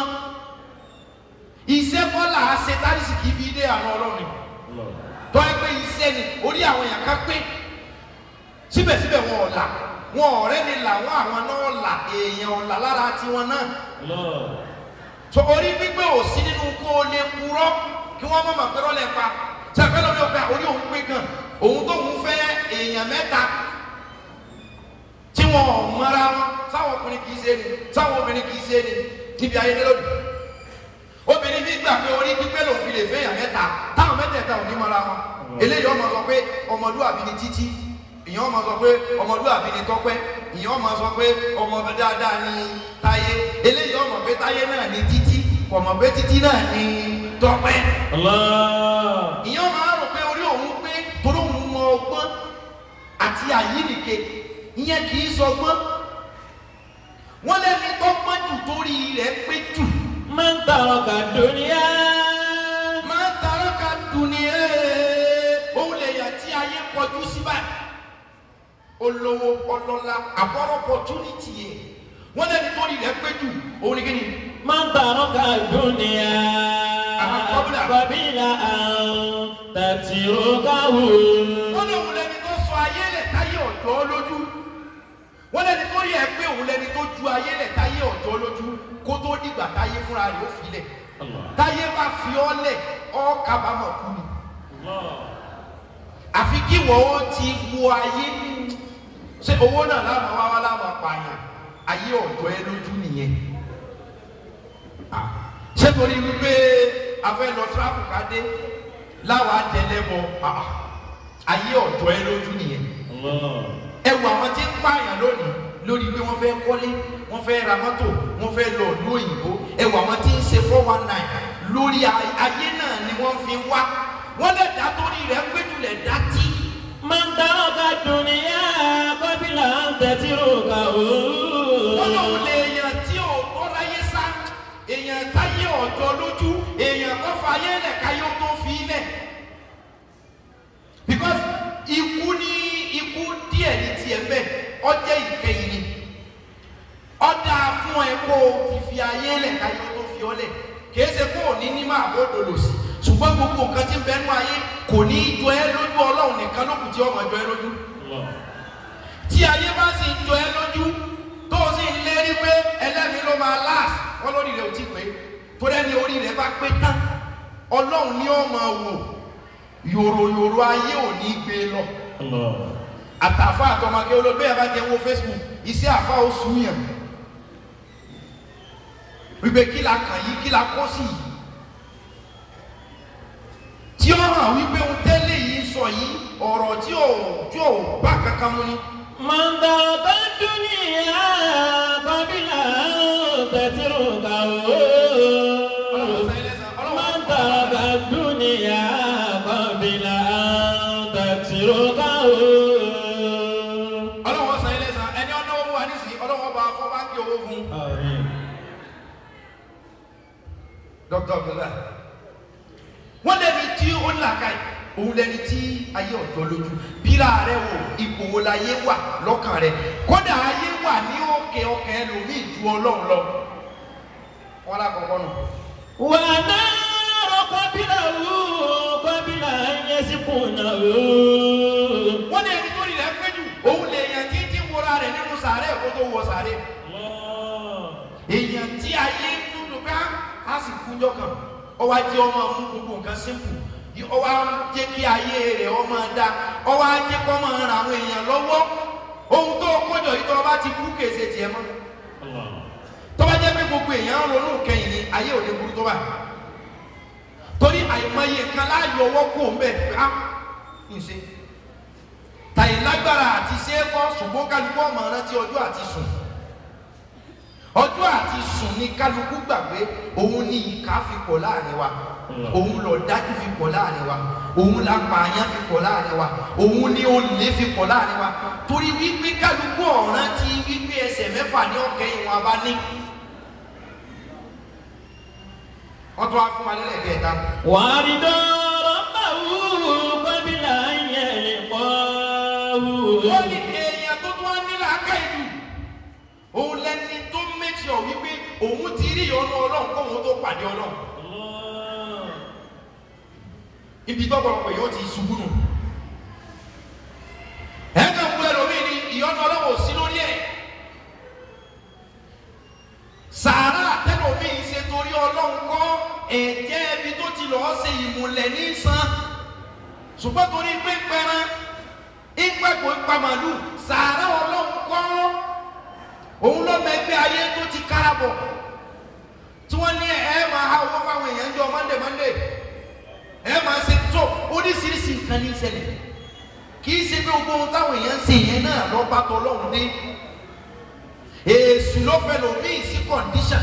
iṣẹ́ kọ́là ṣe tárísì kì í fi dé àná ọlọ́run tọ́ ẹ pé iṣẹ́ ni orí àwọn èèyàn kan pé síbẹ̀síbẹ̀ wọn ò là wọn ọ̀rẹ́ ni làwọn àwọn náà là èèyàn ọ̀là lára tiwọn náà so orí pípé ò sí nínú kó o lè purọ́ kí wọ́n mọ̀ mọ̀ pé rọ́lẹ̀ pa sàpẹ́ lórí ọgbà orí òun pé gan òun tó ń fẹ́ èèyàn mẹ́ta tí wọn ò mọ́ra wọn sáwọn ọkùnrin kì í ṣe ni sáwọn obìnrin kì í ṣe ni níbi ayédè lónìí obìnrin bí gbà pé orí pípé lòun fi lè fẹ́ èèyàn mẹ́ta táwọn mẹ́tẹ̀ẹ̀ta ò ní mọ́ra wọn eléyìí ọmọ sọ pé ọmọlúwàbí ni títí ìyẹn ọmọ sọ pé ọmọlúwàbí ni tọ́pẹ́ ìyẹn ọmọ sọ pé ọmọ dáadáa ni táyé eléyìí ọmọ pé táyé náà ni títí kọmọ pé títí náà ni tọ́pẹ́ ìyẹn ọmọ rò pé orí òun pé torí òun mọ ọgbọ́n àti àyínìke ìyẹn kì í sọgbọ́n wọ́n lẹ́ni tọ́gbọ́n jù torí rẹ̀ pé jù من ترك الدنيا máa ń tarọ́ ka dùn ní ẹ́ òun lè yà tí ayé kọjú sí báyìí olówó ọlọ́lá àbọ̀rọ̀ opportunity yẹ wọ́n lẹ́ni torí rẹ̀ pé jù òun ni kí ni من ترك الدنيا قبل أن تتركه wọ́n lé òun lẹni tó sọ ayé lẹ̀ táyé ọ̀dọ́ lójú wọ́n lẹni tó yẹ pé òun lẹni tó ju ayé lẹ̀ táyé ọ̀dọ́ lójú kó tó dìgbà táyé fúnra rẹ̀ ó filẹ̀ táyé bá fi ọ́ lẹ̀ ọ́ kábàámọ̀ kú ni àfi kí wọ́n ó ti wo ayé ṣé owó náà láwọn wá wá láwọn pààyàn ayé ọ̀dọ́ ẹ lójú nìyẹn Ah, ṣé torí wípé a fẹ́ lọ tíráfù ká dé láwọn àtẹlẹ́bọ ah, ayé ọ̀dọ́ ẹ lójú nìyẹn ẹ wo àwọn tí ń pààyàn lónìí lórí pé wọ́n fẹ́ kọ́lé wọ́n fẹ́ ra mọ́tò wọ́n fẹ́ lọ ìlú òyìnbó ẹ wo àwọn tí ń ṣe four one nine lórí ay- ayé náà ni wọ́n fi wá wọ́n lè dá torí rẹ̀ péjú lè dá tí. من ترك الدنيا قبل أن تتركه wọ́n lòun lè èèyàn tí ò tó láyé sá èèyàn táyé ọ̀dọ́ lójú èèyàn tó fa ayé lẹ̀ káyé ó tó fi lẹ̀ because ikú ní ikú díẹ̀ ní tiẹ̀ bẹ́ẹ̀ ọjẹ́ ìkẹyìn ni ọ̀dà fún ẹ kó o ti fi ayé lẹ̀ káyé ó tó fi ọ lẹ̀ kìí ṣe kó o ní ní máa bó dolo sí ṣùgbọ́n gbogbo nǹkan tí ń bẹnu ayé kò ní í jọ ẹ́ lójú ọlọ́run nìkan ló kù tí ọmọ jọ ẹ́ lójú tí ayé bá sì jọ ẹ́ lójú tó o sì ń lérí pé ẹlẹ́mìí ló máa láàs wọ́n lórí rẹ̀ ò tí pé tó dẹ́ni orí rẹ̀ bá pé tán ọlọ́run ní ó máa wò yòròyòrò ayé ò ní gbé lọ àtàfà àtọmọge olóògbé ẹ bá jẹ wo facebook iṣẹ́ àfa oṣù yàn wípé kí la kàn yí kí la kó sí yìí tí ó hàn wípé ohun tẹ́lẹ̀ yìí sọ yìí ọ̀rọ̀ tí ò tí ò bá kankan mu ni. من ترك الدنيا قبل أن تتركه من ترك الدنيا قبل أن تتركه ọlọ́wọ́ san ilé san ẹni ọ̀nà owó wa nísìnyí ọlọ́wọ́ bá fọ́ báńkì owó fún آمين dr abdullahi wọ́n lẹ́ni tí ó là ká yìí òun lẹ́ni tí ayé ọ̀dọ́ lójú bíra rẹ wò ipò wo láyé wà lọ́kàn rẹ kódà ayé wà ní òkè ọkàn ẹlòmíì ju ọlọ́run lọ wọn lákọ̀ọ́kọ́ nù. ونار قبله قبل أن يسكنه wọ́n ní ẹni tó rí rẹ̀ pé jù òun lè yàn tí tí wọra rẹ̀ nínú sàárẹ̀ kó tó wọ sàárẹ̀ èèyàn tí ayé ń dúdú ká á sì kúnjọ kan ọwọ́ ajé ọmọ mú gbogbo nǹkan sínkù ọwọ́ ajé kí ayé rẹ̀ ọmọ dá ọwọ́ ajé kọ́ máa ran àwọn èèyàn lọ́wọ́ ohun tó kọjọ yìí tó ọba ti kú kèsè tiẹ̀ mọ́ tó bá jẹ́ pé gbogbo èèyàn ń ronú kẹyìn ni ayé ò lè burú tó bá torí àìmọye kan láàyò ọwọ́ kú òun bẹ́ẹ̀ pé á ń ṣe tàyè lágbára àti ṣe é kọ́ ṣùgbọ́n kálukú ọmọ rántí ọjọ́ àti sùn ọjọ́ àti sùn ní kálukú gbàgbé òun ní ìka fi pọ̀ láàrin wa òun lọ dájú fi pọ̀ láàrin wa òun la pààyàn fi pọ̀ láàrin wa òun ní olè fi pọ̀ láàrin wa torí wípé kálukú ọ̀ràn ti wípé ẹsẹ̀ mẹ́fà ní ọ̀kẹ́ ìwọ̀n abá ní. wọ́n tún wá fún wa nílẹ̀ kẹta. وارد ربه قبل أن يلقاه wọ́n ní èèyàn tó tún wá nílẹ̀ aká ìlú òun lẹni tó méjì ọ̀ wípé òun tí rí ìyọnu ọlọ́run kóhun tó pàdé ọlọ́run ibi tọ́pọ̀lọpọ̀ yóò ti ṣubú nù ẹ̀ka ń gbé lómi ni ìyọnu ọlọ́run ò sí lórí ẹ̀ sàárà tẹ́lómi ń ṣe torí ọlọ́run kọ́ ẹ̀jẹ̀ ibi tó ti lọ́ọ́ ṣe ìmùlẹ̀ ní san ṣùgbọ́n torí pé pẹran ìgbàgbọ́ ipa màlúù sàárà ọlọ́run kọ́ òun ló mẹgbẹ́ ayé tó ti kárabọ̀ tí wọ́n ní ẹ máa ha owó fáwọn èèyàn jọ mọ́ndé mọ́ndé ẹ máa ṣe tó oríṣiríṣi nǹkan ní ìṣẹ̀lẹ̀ kì í ṣe pé gbogbo ohun táwọn èèyàn ń ṣe yẹn náà lọ́ bá tọ́ lọ́hùn dé èsù ló fẹ́ lòmíì sí kọ̀ǹdíṣàn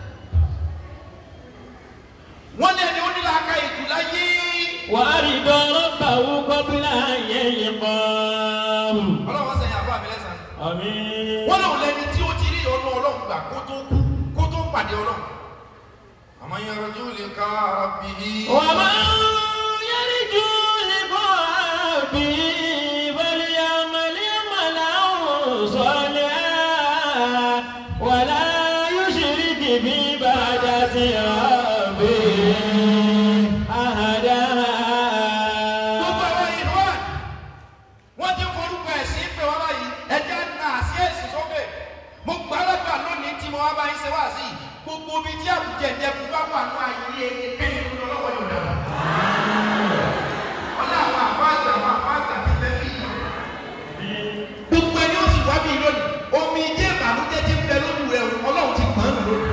wọ́n ní ẹni onílàáká ìtura yé وأرد ربه قبل أن يلقاه ọlọ́wọ́ sẹ́yìn àbọ̀ àmì lẹ́sàn-án. آمين wọ́n lòun lẹni tí ó ti rí ọ̀nà ọlọ́run gbà kó tó kú kó tó pàdé ọlọ́run. àmọ́ yẹn rọjò lè ká ara bì í. ومن يرجو لقاء ربه فليعمل عملا صالحا ولا يشرك بعبادة ربه gbogbo أحدا àwọn ìlú wa wọ́n ti forúkọ ẹ̀sìn pé wọ́n báyìí ẹja náà sí ẹ̀sìn sókè. mo gbà lọ́gbà lónìí tí mo wá bá yín ṣe wá sí i gbogbo ibi tí àbújá ẹ̀jẹ̀ bá wà ní ayé ẹni tó lọ́wọ́ yóò dà. wọ́n ní àwọn àfáàgbà àwọn àfáàgbà ti fẹ́ fi yàn. gbogbo ẹni ó sì wá bí lónìí omi jẹ́ ìbànújẹ́ tí ń bẹ lójú rẹ̀ ọlọ́run ti gbọ́n nù lónìí.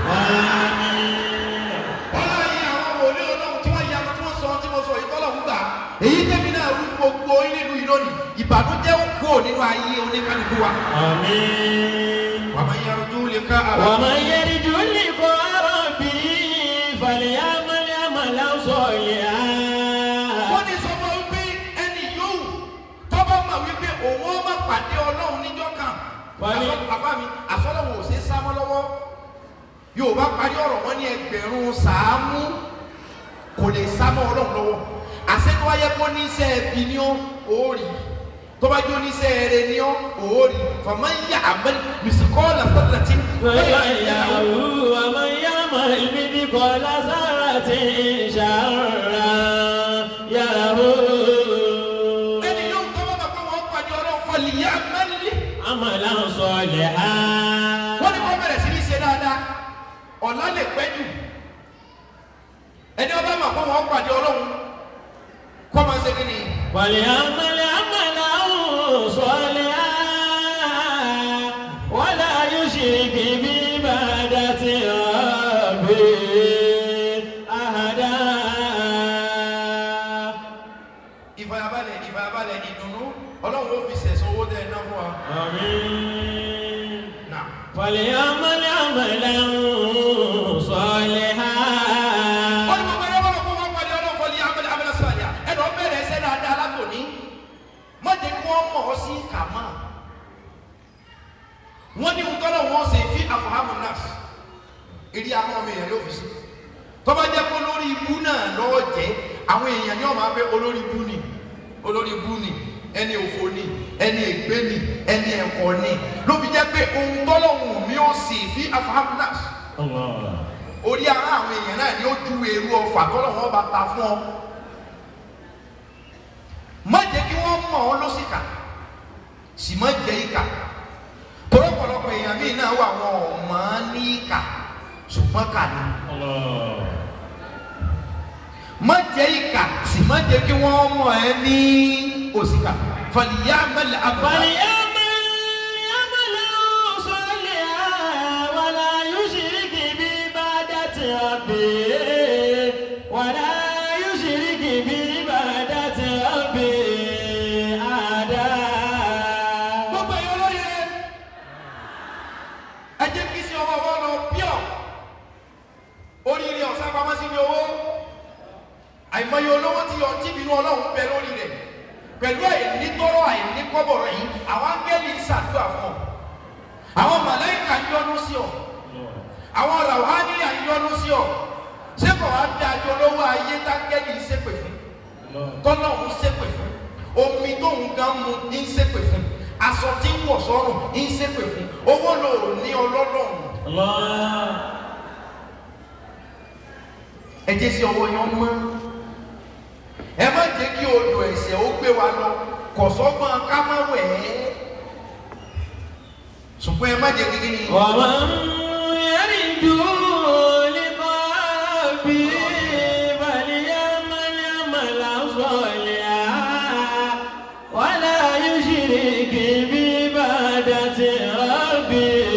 ọlọ́run yìí àwọn wòlé ọlọ́run tí wọ́n yanu tí wọ́n sọ tí mo sọ yìí tọ́lọ̀ ń gbà. èyí tẹ̀mí náà rú gbogbo nínú yìí lónìí ìbànújẹ́ ó kó nínú ayé oníkálukú wa. آمين wàá máa yára ojú lè ká ara. ومن يرجو لقاء ربه فليعمل عملا صالحا wọ́n ní sọ fún wípé ẹni yòówù tọ́ba mọ̀ wípé òun ó má pàdé ọlọ́run níjọ́ kan. Wálé. Àsọ- bàbá mi àsọlọ́wọ́ ò ṣe é sá mọ́ lọ́wọ́ yorùbá parí ọ̀rọ̀ wọn ní ẹgbẹ̀rún sàámú kò lè sá mọ́ ọlọ́run lọ́wọ́ àṣetò ayé kó ní iṣẹ́ ẹbí ni ó òórì tọ́ba jó ní iṣẹ́ ẹrẹ ni ó òórì fọmọ ń yà àmẹ́lì mìsíkọ́ọ̀lù àfọlẹ́tì فيعلم ومن يعمل مثقال ذرة شرا يره ẹni yóò tọ́ba bàbá wọn pàdé ọlọ́run fọlì yà àmẹ́lì. عملا صالحا wọ́n ní kó bẹ̀rẹ̀ sí ní ṣe dáadáa ọ̀la lè pẹ́ jù ẹni ọba mà kó wọn pàdé ọlọ́run kó máa ṣe kí ni وليعمل عملا صالحا ولا يشرك بعبادة ربه أحدا ìfàyàbalẹ̀ ìfàyàbalẹ̀ ìdùnnú ọlọ́run ló fi sẹ̀sán owó tẹ̀ ẹ̀ náà fún wa. آمين Nà. فليعمل عملا صالحا wọ́n ní gbogbo ẹni ọba mà kó wọn pàdé ọlọ́run fọlì amẹ́lẹ́ amẹ́lẹ́ sọ̀yà ẹni ọ bẹ̀rẹ̀ ẹsẹ̀ dáadáa látòní má jẹ́ kí wọ́n mọ̀ ọ́ sí kàmá wọ́n ní nkọ́lọ́ wọn ṣe fi àfọ̀hámù náà eré àwọn ọmọ èèyàn ló fi sí tọ́ba jẹ́ pé olórí ibú náà lọ́ọ́ jẹ́ àwọn èèyàn ní ọmọ abẹ́ olórí ibú ni olórí ibú ni ẹni òfò ni ẹni ègbé ni ẹni ẹ̀kọ́ ni ló fi jẹ́ pé ohun tọ́lọ́hùn mi ó sì fi àfọ̀hámù náà الله orí ara àwọn èèyàn náà ni ó ju èrú ọfà tọ́lọ́hùn ọba ta fún ọ má jẹ́ kí wọ́n mọ̀ ọ́ lọ́sìkà sì má jẹ́ ìkà tọ́lọ́pọ̀lọpọ̀ èèyàn míì náà wà wọn ò mọ̀ ọ́ ní ìkà ṣùgbọ́n kà ní. الله má jẹ́ ìkà sì má jẹ́ kí wọ́n mọ̀ ẹ́ ní òsìkà fàlìyà mẹ́lẹ̀ abàlẹ̀. فليعمل عملا صالحا ولا يشرك بعبادة ربه ولا يشرك بعبادة ربه أحدا gbogbo ẹ̀yọ́ lóye ẹ jẹ́ kí sí ọwọ́ wọn lọ píọ̀ oríire ọ̀sán pamọ́ sí ní owó àìmọye olówó tí yọ tí ìbínú ọlọ́run bẹ lórí rẹ̀ pẹ̀lú àìní tọrọ àìní kọ́bọ̀rọ̀ yìí àwọn áńgẹ́lì ń ṣàdúrà fún ọ àwọn màláìkà ń yọ́nú sí ọ àwọn ràwáni à ń yọ́nú sí ọ ṣé kò wá dájọ́ lówó ayé táńgẹ́lì ń ṣépè fún tọ́lọ́hún ṣépè fún omi tóun gan mu ń ṣépè fún aṣọ tí ń wọ̀ sọ́rùn ń ṣépè fún owó lò ní ọlọ́lọ́run الله ẹ jẹ́ sí ọwọ́ yẹn mọ́ ẹ má jẹ́ kí odò ẹ̀ṣẹ̀ ó gbé wa lọ kọ̀sọ́gbọ́n ká má wẹ̀ ẹ́ ṣùgbọ́n ẹ má jẹ́ kí ni. ومن يرجو لقاء ربه فليعمل عملا صالحا ولا يشرك بعبادة ربه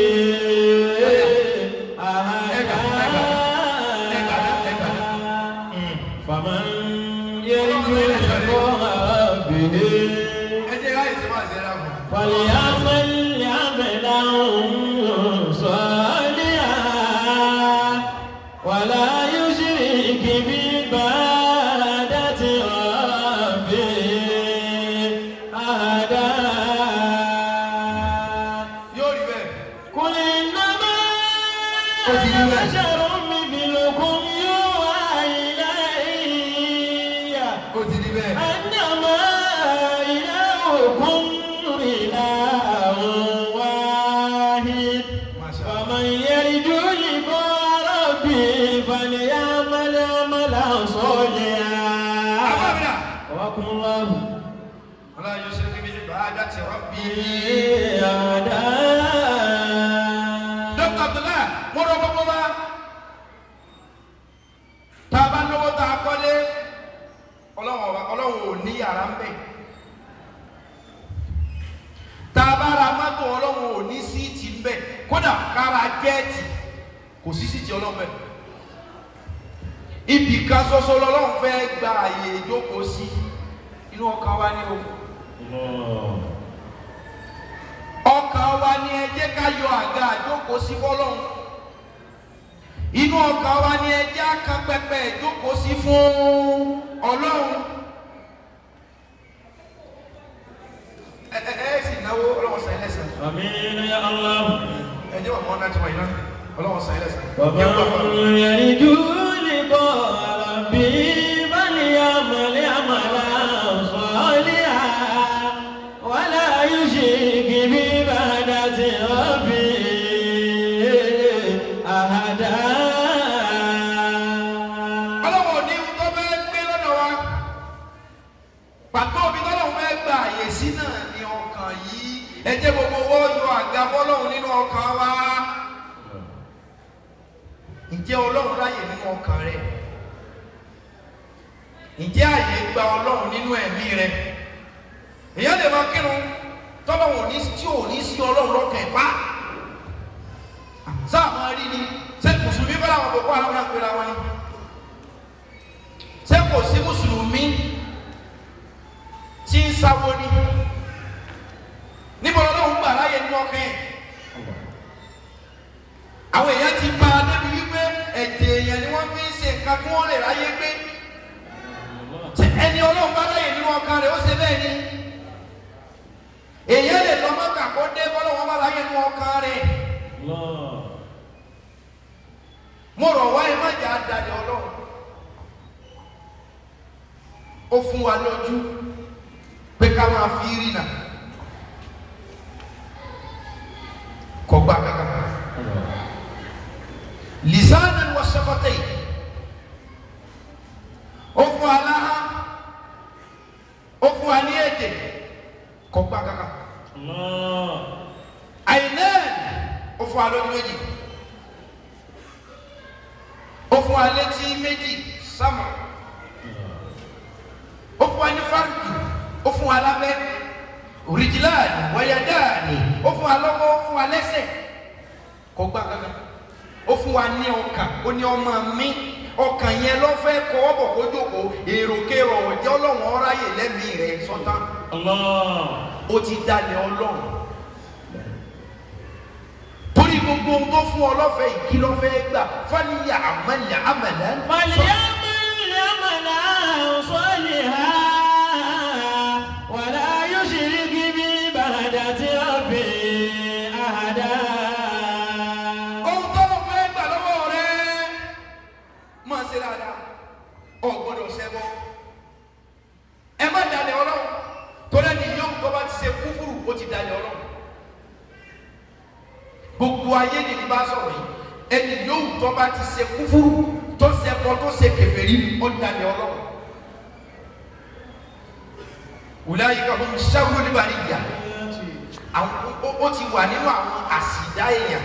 أحدا فمن يرجو لقاء ربه ẹ jẹ́ ká ìsìn máa ṣe ra mọ́. فليعمل عملا صالحا ولا يشرك بعبادة ربه أحدا yóò rí bẹ́ẹ̀. قل إنما Ó ti rí bẹ́ẹ̀. بشر مثلكم يوحى إلي ó ti rí bẹ́ẹ̀. أنما إلهكم إله واحد Masha Allah. فمن يرجو لقاء ربه فليعمل عملا صالحا Abábíà. وقم الله Ọlá yóò ṣe kí bíi bàádà ti rọ́bì. Dókítà Abdullahi, mo rọ gbogbo wa. Tá a bá lówó tá a kọ́lé, ọlọ́run ọba ọlọ́run ò ní yàrá ń bẹ̀. Tá a bá ra mọ́tò ọlọ́run ò ní síìtì ń bẹ̀. Kódà kára jẹ́ẹ̀tì kò sí síìtì ọlọ́run bẹ̀. Ibì kan ṣoṣo lọ́lọ́run fẹ́ gba àyè ìjókòó sí. Inú ọkàn wa ní o ọkàn wa ni ẹ jẹ́ ká yọ àga àjókòó sí fọ́lọ́run inú ọkàn wa ni ẹ jẹ́ ká pẹpẹ ìjókòó sí fún Ọlọ́run ẹ ẹ ẹ sì náwó Ọlọ́run sàn ẹlẹsàn آمين يا الله ẹ jẹ́ wà mọ náà tí wọn yìí náà Ọlọ́run sàn ẹlẹsàn. ومن يرجو لقاء ربه فليعمل عملا صالحا ولا يشرك بعبادة ربه أحدا Ọlọ́run ò ní ohun tó fẹ́ gbé lọ́dọ̀ wa pàtó omi tọ́lọ́run fẹ́ gba àyè sí náà ní ọkàn yìí ẹ jẹ́ gbogbo owó yọ àga fọ́lọ́run nínú ọkàn wa. ǹjẹ́ ọlọ́run ráyè nínú ọkàn rẹ ǹjẹ́ àyè gba ọlọ́run nínú ẹ̀mí rẹ èyàn lè máa kírun tọ́lọ́run ní tí ò ní sí ọlọ́run lọ́kàn ẹ̀ pa sáà máa rí ni ṣé mùsùlùmí bá làwọn boko haram náà pera wọn ni ṣé kò sí mùsùlùmí tí ń sáwó ni níbo lọ́lọ́run gbà láyè nínú ọkàn ẹ̀ àwọn èèyàn ti bá a débi wípé ẹ̀jẹ̀ èèyàn ni wọ́n fi ń ṣe nǹkan kí wọ́n lè ráyé gbé Ṣé ẹni ọlọ́run bá ráyè nínú ọkàn rẹ̀ ó ṣe bẹ́ẹ̀ ni èèyàn lè lọ mọ́kà kó dé bọ́lá wọn bá ráyè nínú ọkàn rẹ̀ الله mo rọ̀ wá ẹ má jà á dalẹ̀ ọlọ́run ó fún wa lójú pé ká máa fi rí nà kọ́ gbà kankan lisanan wa shafatai ó fún wa láhá ó fún wa ní èdè kọ́ gbà kankan الله àìlẹ́ẹ̀n ó fún wa lójú méjì ó fún wa létí méjì sámà ó fún wa ní fáńtì ó fún wa lábẹ́ òrìjìláàdì wáyádáàdì ó fún wa lọ́wọ́ ó fún wa lẹ́sẹ̀ kò gbà kankan ó fún wa ní ọkàn ó ní ọmọ mi ọkàn yẹn ló fẹ́ kọ́ ọ́ bọ̀ kó jókòó èròkèrò ọ̀jẹ́ ọlọ́run ọ̀ráyè lẹ́mìí rẹ̀ sọ́tàn الله ó ti dalẹ̀ ọlọ́run torí gbogbo ohun tó fún ọ lọ́fẹ̀ẹ́ ìkí lọ́fẹ̀ẹ́ gbà fàníyà àmàlà àmàlà فليعمل عملا صالحا ولا يشرك بعبادة ربه أحدا ohun tó lọ́fẹ̀ẹ́ gbà lọ́wọ́ rẹ máa ṣe dáadáa ọ gbọ́dọ̀ ṣẹbọ ẹ má dalẹ̀ ọlọ́run torí ẹni yóò tó bá ti ṣe kúfúrú ó ti dalẹ̀ ọlọ́run gbogbo ayé ni bá sọ̀rọ̀ yìí ẹni yóò tó bá ti ṣe kúfúrú tó ṣẹbọ ẹlẹ́bọ tó ṣe kèfèrí ó dalẹ̀ ọlọ́run wùláyé kan fún sẹ́wọ́n níbàrí ìyá àwọn ó- ó ti wà nínú àwọn àsìdá èèyàn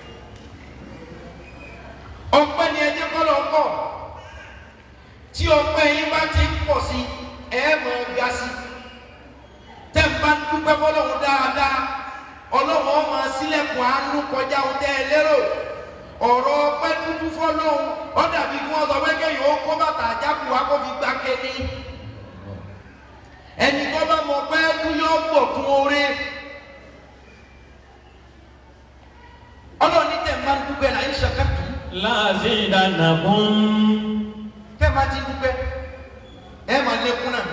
ọpẹ́ ni ẹjẹ kọlọ pọ̀ tí ọpẹ́ yín bá ti ń pọ̀ sí ẹ mọ̀ ọ́ ga sí tẹ́ ń bá ń dúpẹ́ fọlọ́run dáadáa ọlọ́run ọmọ sílẹ̀kùn àánú kọjá ohun tẹ́ ẹ lérò ọ̀rọ̀ ọpẹ́ dúdú fọlọ́run ó dàbí kí wọ́n sọ pé kéèyàn ó kó bàtà àjákù wá kó fi gbá kéde ẹni tó bá mọ̀ pé dúyọ́ gbọ̀ fún oore ọlọ́run ní tẹ̀ ń bá ń dúpẹ́ là ń ṣàkàtù لأزيدنكم tẹ́ ẹ bá ti dúpẹ́ ẹ máa lékún náà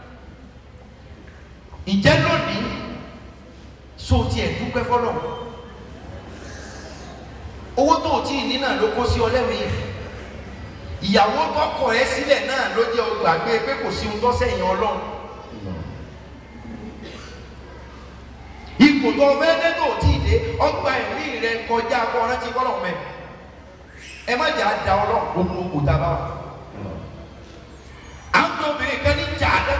ìjẹ́ lónìí so tiẹ̀ dúpẹ́ fọlọ́ owó tó o tí ì ní náà ló kó sí ọ lẹ́mìí ìyàwó tó kọ̀ ẹ́ sílẹ̀ náà ló jẹ́ o gbàgbé pé kò sí ohun tó sẹ́yìn ọlọ́run ipò tó o fẹ́ dé tó o tí ì dé ọgbà ẹ̀mí rẹ kọjá kọ́ rántí kọ́lọ̀ mẹ́ ẹ má jà á da ọlọ́run gbogbo kò tá a bá wà àwọn obìnrin kan ní jaada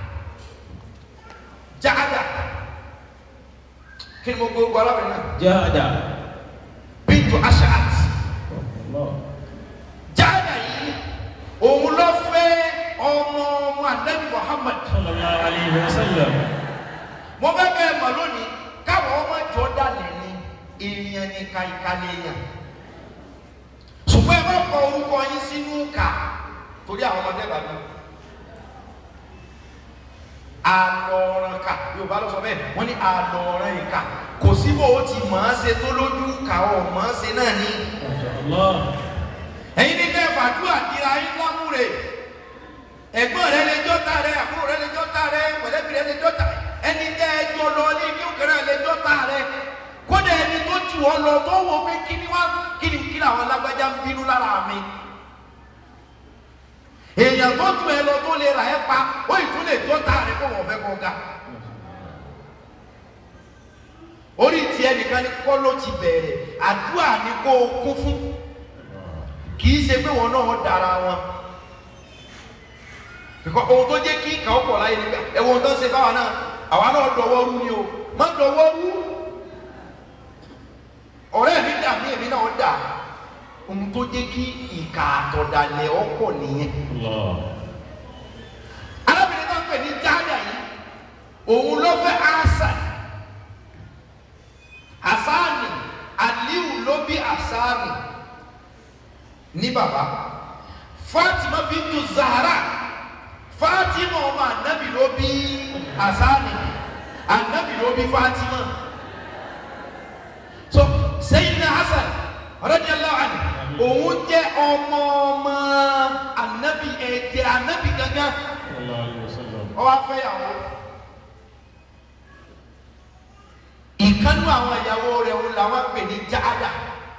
jaada kí ni mo gbogbo alábìnrin náà جاد bintu ashaat الله jaada yìí òun ló fẹ́ ọmọ ọmọ anabi muhammad صلى الله عليه وسلم mo fẹ́ bẹ́ẹ̀ mọ̀ lónìí káwọn ọmọ jọ dálẹ̀ ní èèyàn ní kàìkàlẹ̀ èèyàn ṣùgbọ́n ẹ má kọ orúkọ yín sínú kà torí àwọn ọmọdé bàbá àlọ́ọ̀ràn kà yorùbá ló sọ bẹ́ẹ̀ wọ́n ní àlọ́ọ̀ràn ìkà kò sí bó o ti mọ̀ ọ́n ṣe tó lójú kà ọ̀ mọ̀ ọ́n ṣe náà ní. ما شاء الله ẹ̀yin ní kẹ́ fàdúrà kíra yín lámúre ẹ̀gbọ́n rẹ lè jọ́ta rẹ àbúrò rẹ lè jọ́ta rẹ mọ̀lẹ́bí rẹ lè jọ́ta ẹni tẹ́ ẹ jọ lọ ní kí òkèrè lè jọ́ta rẹ kódà ẹni tó jù ọ lọ tó wọ pé kí ni wá kí ni kí ni àwọn alágbájá ń bínú lára mi èèyàn tó jù ẹ lọ tó lè rà ẹ pa ó ìtún lè jọ́ta rẹ kó wọ́n fẹ́ kó ga orí tiẹ̀ nìkan ni kọ́ ló ti bẹ̀rẹ̀ àdúrà ni kó o kún fún kì í ṣe pé wọn náà dára wọn bíkọ́ ohun tó jẹ́ kí ìkà ọ̀pọ̀ láyé nígbà ẹ̀wọ̀n tó ń ṣe báwa náà àwa náà dọ̀wọ́ rú ni o má dọ̀wọ́ rú ọ̀rẹ́ mi dà mí èmi náà dà ohun tó jẹ́ kí ìkà àtọ̀dàlẹ̀ ọ̀pọ̀ nìyẹn الله arábìnrin náà pè ní jáàdà yìí òun ló fẹ́ àṣà àṣàánì aliu ló bí àṣàánì ní bàbá fatima bintu zahara fatima ọmọ anabi ló bí àṣàánì anabi ló bí fatima so sayyidina hasan radiyallahu anhu òun jẹ́ ọmọ ọmọ anabi ẹ̀jẹ̀ anabi gangan صلى الله عليه وسلم ọwọ́ afẹ́yàwó ìkánú àwọn ìyàwó rẹ̀ ń làwọn pè ní jáàdà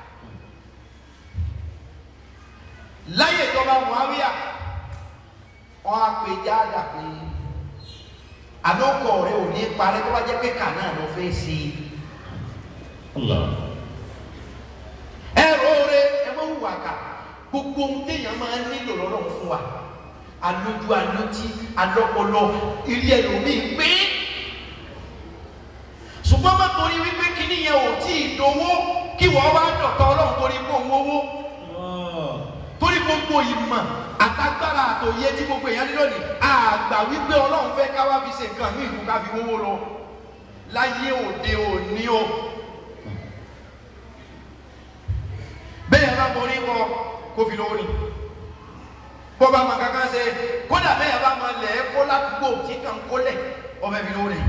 láyé ìjọba muawiya wọn á pè jáàdà pé àlọkọ rẹ̀ ò ní parí tó bá jẹ́ pé kà náà ló fẹ́ sí i الله ẹrọ rẹ̀ ẹ má wùwà kà gbogbo ohun téèyàn máa ń nílò lọ́rọ̀ fún wa alójú alótí alọ́pọlọ ilé ẹlòmíì pé ṣùgbọ́n má torí wípé kíní yẹn ò tí ì dowó kí wọ́n wá dọ̀tọ̀ ọlọ́run torí kó ń wówó الله torí gbogbo ìmọ̀ àtagbára àtòyé tí gbogbo èèyàn ní lónìí àgbà wípé ọlọ́run fẹ́ ká wá fi ṣe nǹkan ní ìlú ká fi wówó lọ láyé òde òní o bẹ́ẹ̀ bá mọ orí kọ kó fi lówó ni bó bá mọ kankan ṣe kódà bẹ́ẹ̀ bá mọ lẹ̀ kó ládùúgbò tí kàn kó lẹ̀ ọbẹ̀ fi lówó ni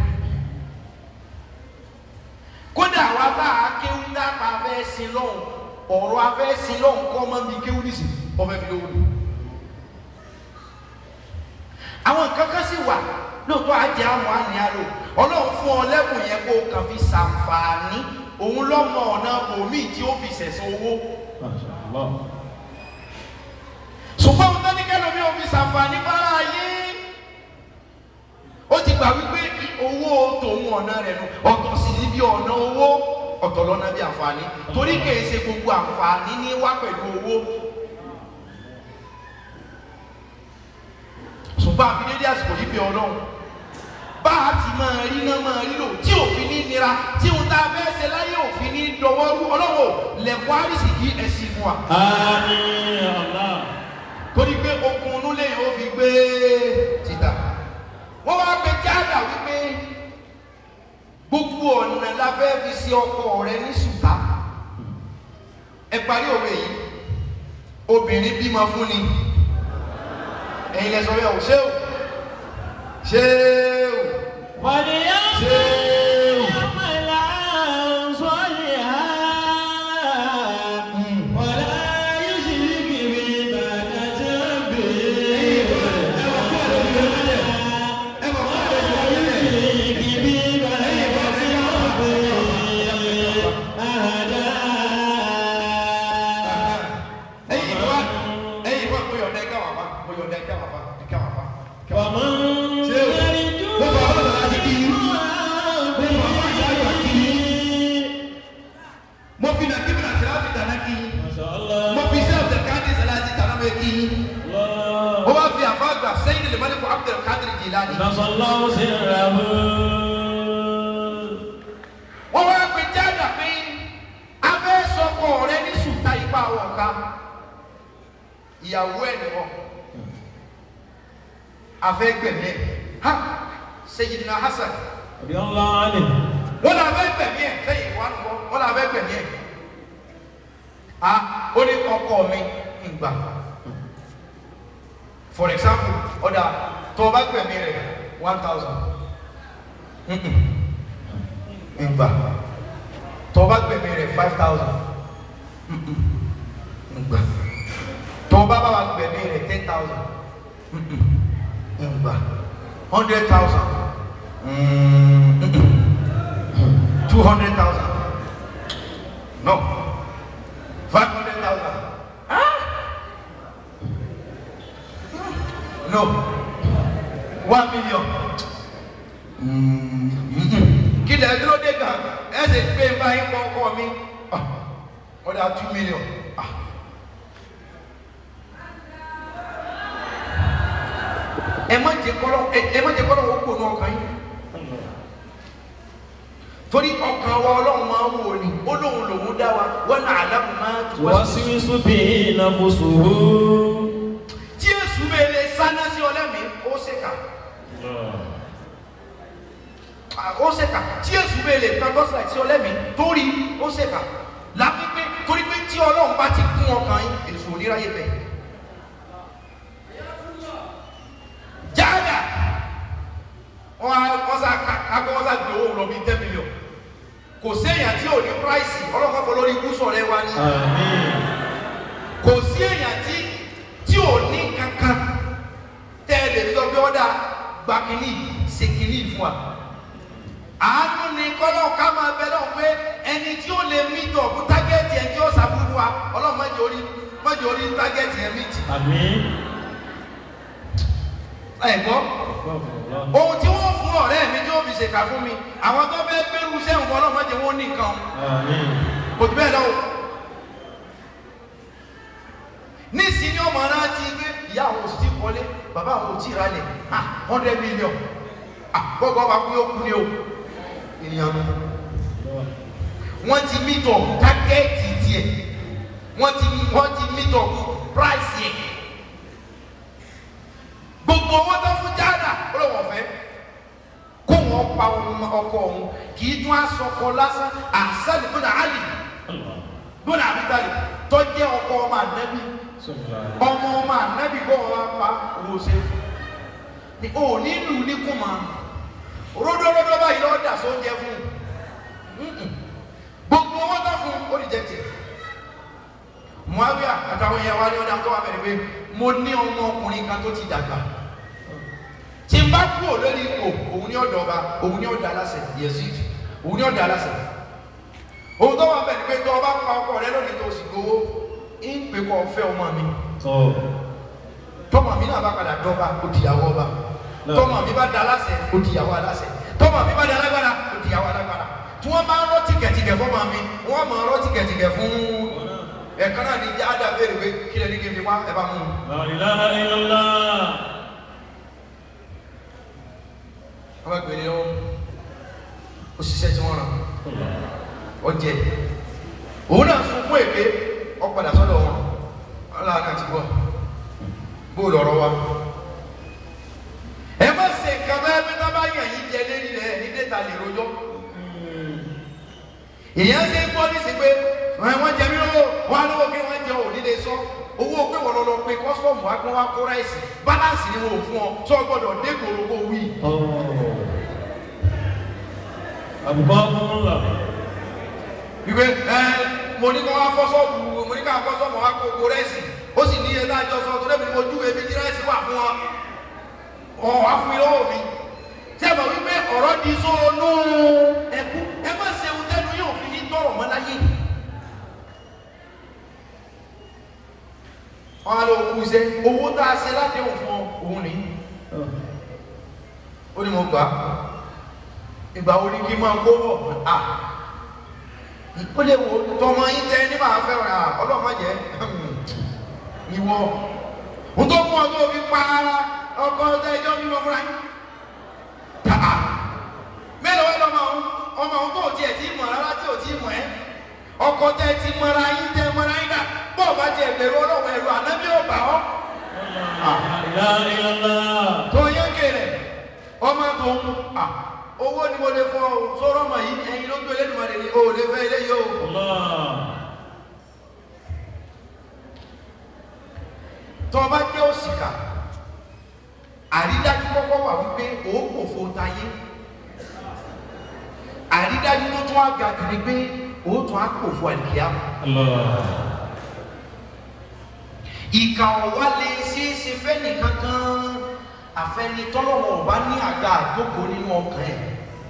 kódà wa bá a kéwú dápa afẹ́ sin lọ́hùn ọ̀rọ̀ afẹ́ sin lọ́hùn kọ́ mọ́ mi kéwú nìsí ọbẹ̀ fi lówó ni àwọn nǹkan kan sì wà lóòótọ́ ajẹ́ àmọ́ àní àlò ọlọ́run fún ọ lẹ́bùn yẹn kó o kàn fi ṣàǹfààní òun lọ́mọ ọ̀nà bòmíì tí ó fi ṣẹ̀san owó ما شاء الله ṣùgbọ́n ohun tó ní kẹ́lómi ò fi ṣàǹfààní fara ayé ó ti gbà wípé owó tòun ọ̀nà rẹ̀ nù ọ̀tọ̀ sì ní bí ọ̀nà owó ọ̀tọ̀ lọ́nà bí àǹfààní torí kìí ṣe gbogbo àǹfààní ní wá pẹ̀lú owó bá a fi dédé àsìkò yìí fi ọlọ́run bá a ti máa rí náà máa rí lò tí òfin ní nira tí òun tá a fẹ́ ṣe láyé òfin ní dọwọ́rú ọlọ́wọ́ lẹ̀kọ́ àrísì kí ẹ sí fún wa. Àmín Allah. torí pé okun inú lẹ́yìn ó fi gbé títà wọ́n wá pe jáàdà wípé gbogbo ọ̀nà la fẹ́ fi ṣe ọkọ rẹ ní ṣùtá ẹ parí òwe yìí obìnrin bímọ fún ni ẹ̀yin lẹ sọ bẹ́ẹ̀ o ṣé o ṣé o وليعمل صالحا ولا يشرك بعبادة ربه يشرك بعبادة ربه أحدا ẹ̀yin ìwà ẹ̀yin ìwà mo yọ̀ǹda ẹ̀ka wà fà mo yọ̀ǹda ẹ̀ka wà fà ẹ̀ka wà fà. ومن Ṣé o? يرجو Mo fà wọ́n sọ̀rọ̀ àti kí n. mo fi nàkí mi nàkí láti tànà kí n. ما شاء الله mo fi iṣẹ́ abdulkadir salati tànà mi kí n. الله ó wá fi àfáàgbà sẹ́yìn lè mọ́lẹ́kù abdulkadir jìlani. نسى الله سره wọ́n wá pe jáde pé abẹ́ sọkọ rẹ ní sùtá ipa wọ̀ká ìyàwó ẹ̀ nìwọ̀ afẹ́ gbẹ̀mí ẹ̀ ha Sayyidina Hasan رضي الله عنه wọ́n lọ abẹ́ gbẹ̀mí ẹ̀ sẹ́yìn wà nìwọ̀ wọ́n lọ abẹ́ gbẹ̀mí ẹ̀ ha ó ní ọkọ mi ìgbà for example ọ̀dà tó o bá gbẹ̀mí rẹ̀ one thousand ìgbà tó o bá gbẹ̀mí rẹ̀ five thousand ìgbà tó o bá bá wa gbẹ̀mí rẹ̀ ten thousand ìgbà hundred thousand two hundred thousand no five hundred thousand no one million kí lè dúró dé gan ẹ sì gbé ń bá yín kọ́ ọkọ mi Ah, ó dá two million Ah. ẹ má jẹ kọ́lọ́ ẹ ẹ má jẹ kọ́lọ́ wọ́n kó nu ọkàn yín torí ọkàn wa ọlọ́run máa ń wò ní ó lóun lòun dá wa wọn náà àlámù máa tù wá sí. توسوس به نفسه tí èsù bẹ́ẹ̀ lè sáná sí ọlẹ́mìí ó ṣèkà ó ṣèkà tí èsù bẹ́ẹ̀ lè tán gọ́sìlà sí ọlẹ́mìí torí ó ṣèkà láti pé torí pé tí ọlọ́run bá ti kún ọkàn yín èsù oníráyè bẹ́ẹ̀. jáàdà wọn á wọn sá akọ wọn sá gbé owó lọ bíi ten million kò séèyàn tí ò ní price ọlọ́kọ̀ fọ lórí ikú sọ̀rọ̀ ẹ wá ní آمين kò sí èèyàn tí tí ò ní kankan tẹ́ ẹ lè sọ pé ọ̀dà gba kínní ṣe kínní fún wa. àánú ni kọ́lọ́ ká máa bẹ lọ́wọ́ pé ẹni tí ó lè mí tọ̀ fún tágẹ́ẹ̀tì ẹ̀ tí ó ṣàbúrú wa ọlọ́run mọ́jọ orí mọ́jọ orí tágẹ́ẹ̀tì ẹ̀ mí tì. آمين ẹ gbọ́ ohun tí wọ́n fún ọ̀rẹ́ mi tí ó fi ṣèkà fún mi àwọn tó fẹ́ gbẹ́rù sẹ́wọ̀n ọlọ́run mọ́jọ wọn ní nǹkan آمين kò tó bẹ́ẹ̀ lọ́wọ́ nísìnyí ọmọ náà ti gbé ìyá àwọn òsì ti kọ́lé bàbá àwọn òtí ìralẹ̀ ah hundred million ah gbọ́gbọ́ bá kú yóò kú ni o ènìyàn nù wọ́n ti meet up tágẹ́ẹ̀tì tiẹ̀ wọ́n ti wọ́n ti meet up price yẹ gbogbo owó tó fún jáàdà ó lè wọ̀ fẹ́ kó wọn pa ọkọ òun kì í tún aṣọkọ lásán àṣàlì fún àlì gbọ́dọ̀ àbíkálì tó jẹ́ ọkọ ọmọ ànábì ọmọ ọmọ ànábì kó wọn pa owó ṣe ni o nílù ní kùmà ródóródó báyìí lọ́ọ́ dà sóúnjẹ fún un gbogbo wọn tó fún un ó lè jẹ tiẹ̀ muawiya àtàwọn yẹn wá ní ọdún àtọwà bẹ̀rẹ̀ pé mo ní ọmọ ọkùnrin kan tó ti dàgbà tí n bá kú ò lórí ipò òun ní ọ̀dọ̀ ọba òun ní ọ̀dọ̀ aláṣẹ Yazid òun ní ọ̀dọ̀ aláṣẹ òun tó wà bẹ̀rẹ̀ pé tó ọba pa ọkọ rẹ lónìí tó sì gbowó ń pè kọ́ fẹ́ ọmọ mi tọmọ mi náà bá padà dọ́ba ó dìyàwó ọba tọmọ mi bá da aláṣẹ ó dìyàwó aláṣẹ tọmọ mi bá da alágbára ó dìyàwó alágbára tí wọ́n bá ń rọ́ tìkẹ̀tìkẹ̀ fọmọ mi wọ́n máa rọ́ tìkẹ̀tìkẹ̀ fún ẹ̀kan náà ní ada béèrè pé kí lẹ́ni kí n fi wá ẹ bá mú un. La ilaha illallah. wọ́n bá gbélé ó òṣìṣẹ́ tí wọ́n rán ọjẹ́ òun náà sunkún èké ọ̀padà sọ́dọ̀ wọn ọlọ́run àti gbọ́ bóòlù ọ̀rọ̀ wa ẹ má ṣe nǹkan bẹ́ẹ̀ bí wọ́n bá yàn yín jẹ lérí rẹ̀ ní dẹ́ta lè rojọ́ èèyàn ṣe ń gbọ́ ní sí pé wọ́n jẹ mí lówó wọ́n á lówó kí wọ́n jẹ òní lè sọ owó pé wọ́n lọ lọ pé kọ́sọ́ọ̀mù wa kí wọ́n wá kó ráìsì báláǹsì ni wọn ò fún ọ tó o gbọ́dọ̀ dé gbòòrò kó wí. àbùkọ́ ọmọlá ìwé ẹ mo ní kí wọ́n fọ́ sọ́ọ̀bù mo ní kí wọ́n fọ́ sọ́ọ̀bù wa kó kó ráìsì ó sì ní ẹ̀dá àjọ sọ tó lẹ́bi mo jú ebi tí ráìsì wà fún ọ ọ̀ wá fún mi lọ́wọ́ mi tí a bọ̀ wípé ọ̀rọ̀ di sóònù ẹ̀kú ẹ má ṣe ohun tẹ́nu yóò fi ní tọrọ mọ́ láyé. wọn á lọ kú iṣẹ́ owó tá a ṣe láti òun fún òun ni ó ní mo gbà á ìgbà wo ni kí n máa kó bọ̀ à ó lè wo tọmọ yín tẹ ní màá fẹ́ rà ọlọ́mọ jẹ́ ìwọ n tó mú ọ tó fi pa ọkọ ọtẹ ẹjọ́ bí mo fúnra yín tàà mélòó wá lọ́mọ ọ̀hún ọmọ ọ̀hún tó tiẹ̀ tí mọ̀ rárá tí ò tí mọ̀ ẹ́ ọkọ tẹ ti mọra yín tẹ mọra yín dá bọ́ọ̀ bá tiẹ̀ bẹ̀rù ọlọ́run ẹ̀rù ànábì ò bà ọ́ ìlànà tó yẹn kéré ọmọ tó ń à owó ni mo lè fọ ọ sọ̀rọ̀ ọmọ yìí ẹ̀yin ló gbé lẹ́nu ni o ò lè fẹ́ ilé yìí o. tó o bá jẹ́ òṣìkà àrídájú kọ́kọ́ wà wípé o kò fo tayé àrídájú tó tún á ga jù ni pé o tún á kò fo àlìkíyà ìkà ọ̀wá lè ṣeéṣe fẹ́ni kankan àfẹnitọ́lọ́wọ́ ọba ní àga àjókòó nínú ọkàn ẹ̀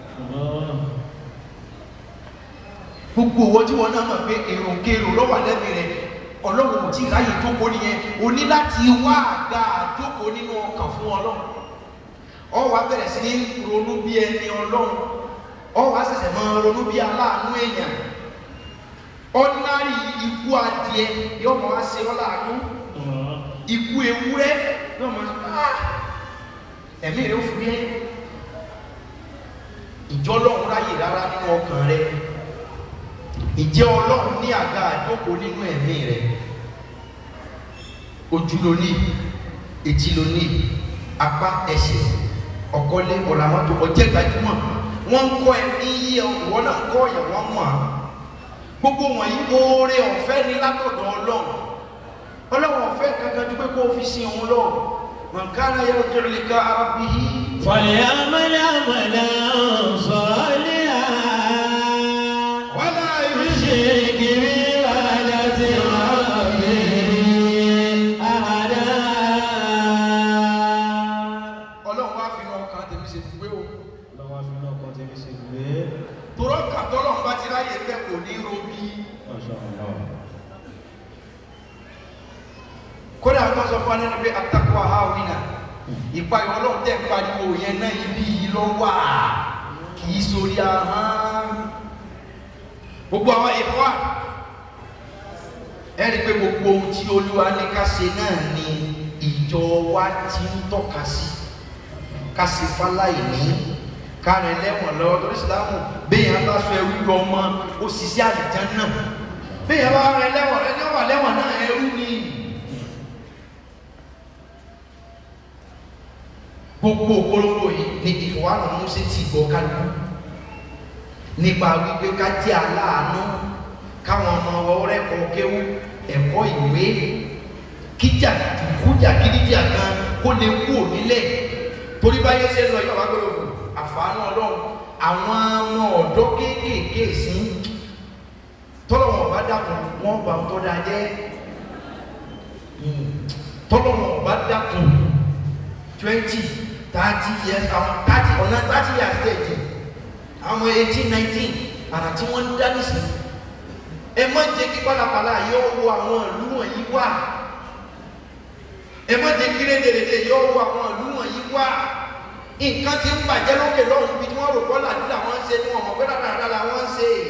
gbogbo owó tí wọn náà mọ̀ pé èròǹkèrò lọ́wọ́ lẹ́bi rẹ̀ ọlọ́run ò tí ì ráyè jókòó nìyẹn o ní láti wá àga àjókòó nínú ọkàn fún ọlọ́run ọ wá bẹ̀rẹ̀ sí ní ronú bí ẹni ọlọ́run ọ wá ṣẹ̀ṣẹ̀ máa ronú bí aláàánú èèyàn ordinary ikú adìẹ yóò mọ wá ṣe ọ́ láàánú ikú ewúrẹ́ yóò mọ ẹ̀mí rẹ̀ ó fi yẹ ìjọ ọlọ́run ráyè rárá nínú ọkàn rẹ̀ ìjẹ́ ọlọ́run ní àga àjókòó nínú ẹ̀mí rẹ̀ ojú ló ní etí ló ní apá ẹsẹ̀ ọ̀kọ́lé ọ̀làmọ́tò ọjẹ́ gbajúmọ̀ wọ́n ń kọ́ ẹ ní yíyẹ wọ́n náà kọ́ ọ̀yà wọ́n mọ̀ á gbogbo wọ̀nyí oore ọ̀fẹ́ ní látọ̀dọ̀ ọlọ́run ọlọ́run ọ̀fẹ́ kankan tó pé kó o fi sin òun lọ mọ̀nkánà yẹ ojú rẹ̀ ká ara bí i. فليعمل عملا صالحا wàhálà ìlú يشرك بعبادة ربه أحدا ọlọ́run wá fi hàn ọkàn tèmi ṣe gbé o lọ́wọ́ fi náà kọ́ tẹ́lẹ̀ sí ìwé torọ́ kàtọ́lọ́run bá ti ráyè bẹ́ẹ̀ kò ní robí Masha Allah. kódà tó sọ fún anínú pé atakwa ha ò nínà ìpayọ̀ ọlọ́run tẹ̀ ń pariwo yẹn náà ibi yìí lọ wà kì í sórí ahọ́n gbogbo àwọn ìfọ́ ẹ rí i pé gbogbo ohun tí olúwa ní ká ṣe náà ni ìjọ wa ti ń tọ́ka sí ká ṣe fáláìní ká rìn lẹ́wọ̀n lọ́wọ́ torí sílámù béèyàn bá sọ ẹrú lọ mọ́ ó sì sí àlìján náà béèyàn bá rìn lẹ́wọ̀n ẹni ó wà lẹ́wọ̀n náà ẹrú ni. gbogbo òpolówó yìí ni ìfọwọ́nà mọ́sẹ̀ tí gbọ́ kálukú nípa wípé ká jẹ́ aláàánú káwọn ọmọ ọ̀rẹ́ kọ kéwú ẹ̀kọ́ ìwé kíjà kújà kídíjà kan kó lè kú ònílẹ̀ torí báyé ṣe ń lọ yọ̀wá gbọ́dọ̀ fún àfààní ọlọ́run àwọn ọmọ ọ̀dọ́ kéékèèké sí tọ́lọ́wọ̀n ọba dàkún wọ́n gbà ń tọ́ da jẹ́ tọ́lọ́wọ̀n ọba dàkún twenty thirty years àwọn thirty ọ̀nà thirty years stage àwọn eighteen nineteen àrà tí wọ́n ń dá nísìn ẹ má jẹ́ kí pálapàla yóò wo àwọn ìlú wọ̀nyí wá ẹ má jẹ́ kí rédèrèdè yóò wo àwọn ìlú wọ̀nyí wá nǹkan tí ń bàjẹ́ lókè lọ́hùn bí wọ́n rò kọ́ làdúrà wọ́n ń ṣe ni wọ́n mọ̀ pé dáadáa làwọn ń ṣe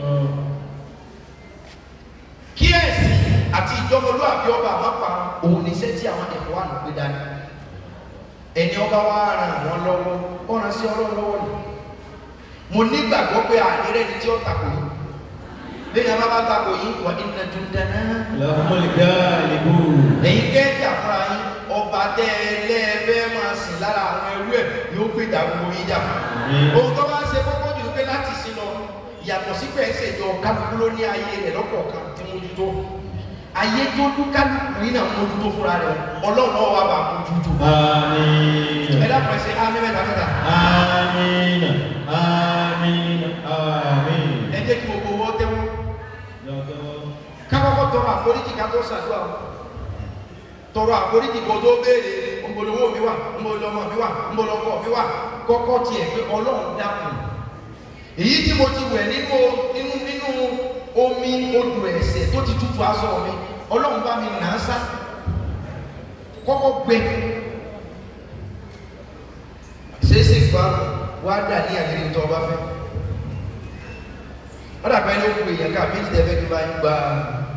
kí ẹ̀sìn àti ìjọmọlúwàbí ọba àmọ́pa òun ní iṣẹ́ tí àwọn ẹ̀kọ́ wà lópe dání ẹni ọba wa ràn wọ́n lọ́wọ́ ó ràn sí ọlọ́run lọ́wọ́ ni mo nígbàgbọ́ pé àdírẹ́ ni tí ó takò yìí lẹ́yìn abá bá takò yìí wà inna jundana لهم الغالبون ẹ̀yin kẹ́ẹ̀kì àfúrà yín ọba tẹ́ ẹ lẹ́ẹ̀fẹ́ máa sìn lára àwọn ẹrú ẹ̀ yóò gbèjà gbogbo yín jà ohun tó bá ṣe kókó jù pé láti sin lọ yàtọ̀ sí pé ẹsẹ̀ ìjọ kálukú ló ní ayé rẹ̀ lọ́kọ̀ọ̀kan tí mójútó ayé tó dún kálukú yín náà mójútó fúnra rẹ̀ ọlọ́run náà wà bá mójútó آمين ẹ dákun ẹsẹ̀ á mẹ́mẹ́ta mẹ́ta آمين آمين آمين ẹ jẹ́ kí gbogbo owó tẹ́wọ́ kákọ́kọ́ tọrọ àforíjì ká tó ṣàdúrà o. tọrọ àforíjì kò tó béèrè ńbolówó mi wà ńbolọmọ mi wà ńbolọkọ mi wà kọ́kọ́ tiẹ̀ pé ọlọ́run dákun èyí tí mo ti wẹ̀ nínú nínú nínú omi odò ẹ̀ṣẹ̀ tó ti tutù aṣọ mi ọlọ́run bá mi nà á sá kọ́kọ́ gbẹ ṣeéṣe fa wá dà ní àdéhùn tó o bá fẹ́ wọ́n dàgbà ẹni ó kú èèyàn ká méjì tẹ́ fẹ́ kí n bá yín gba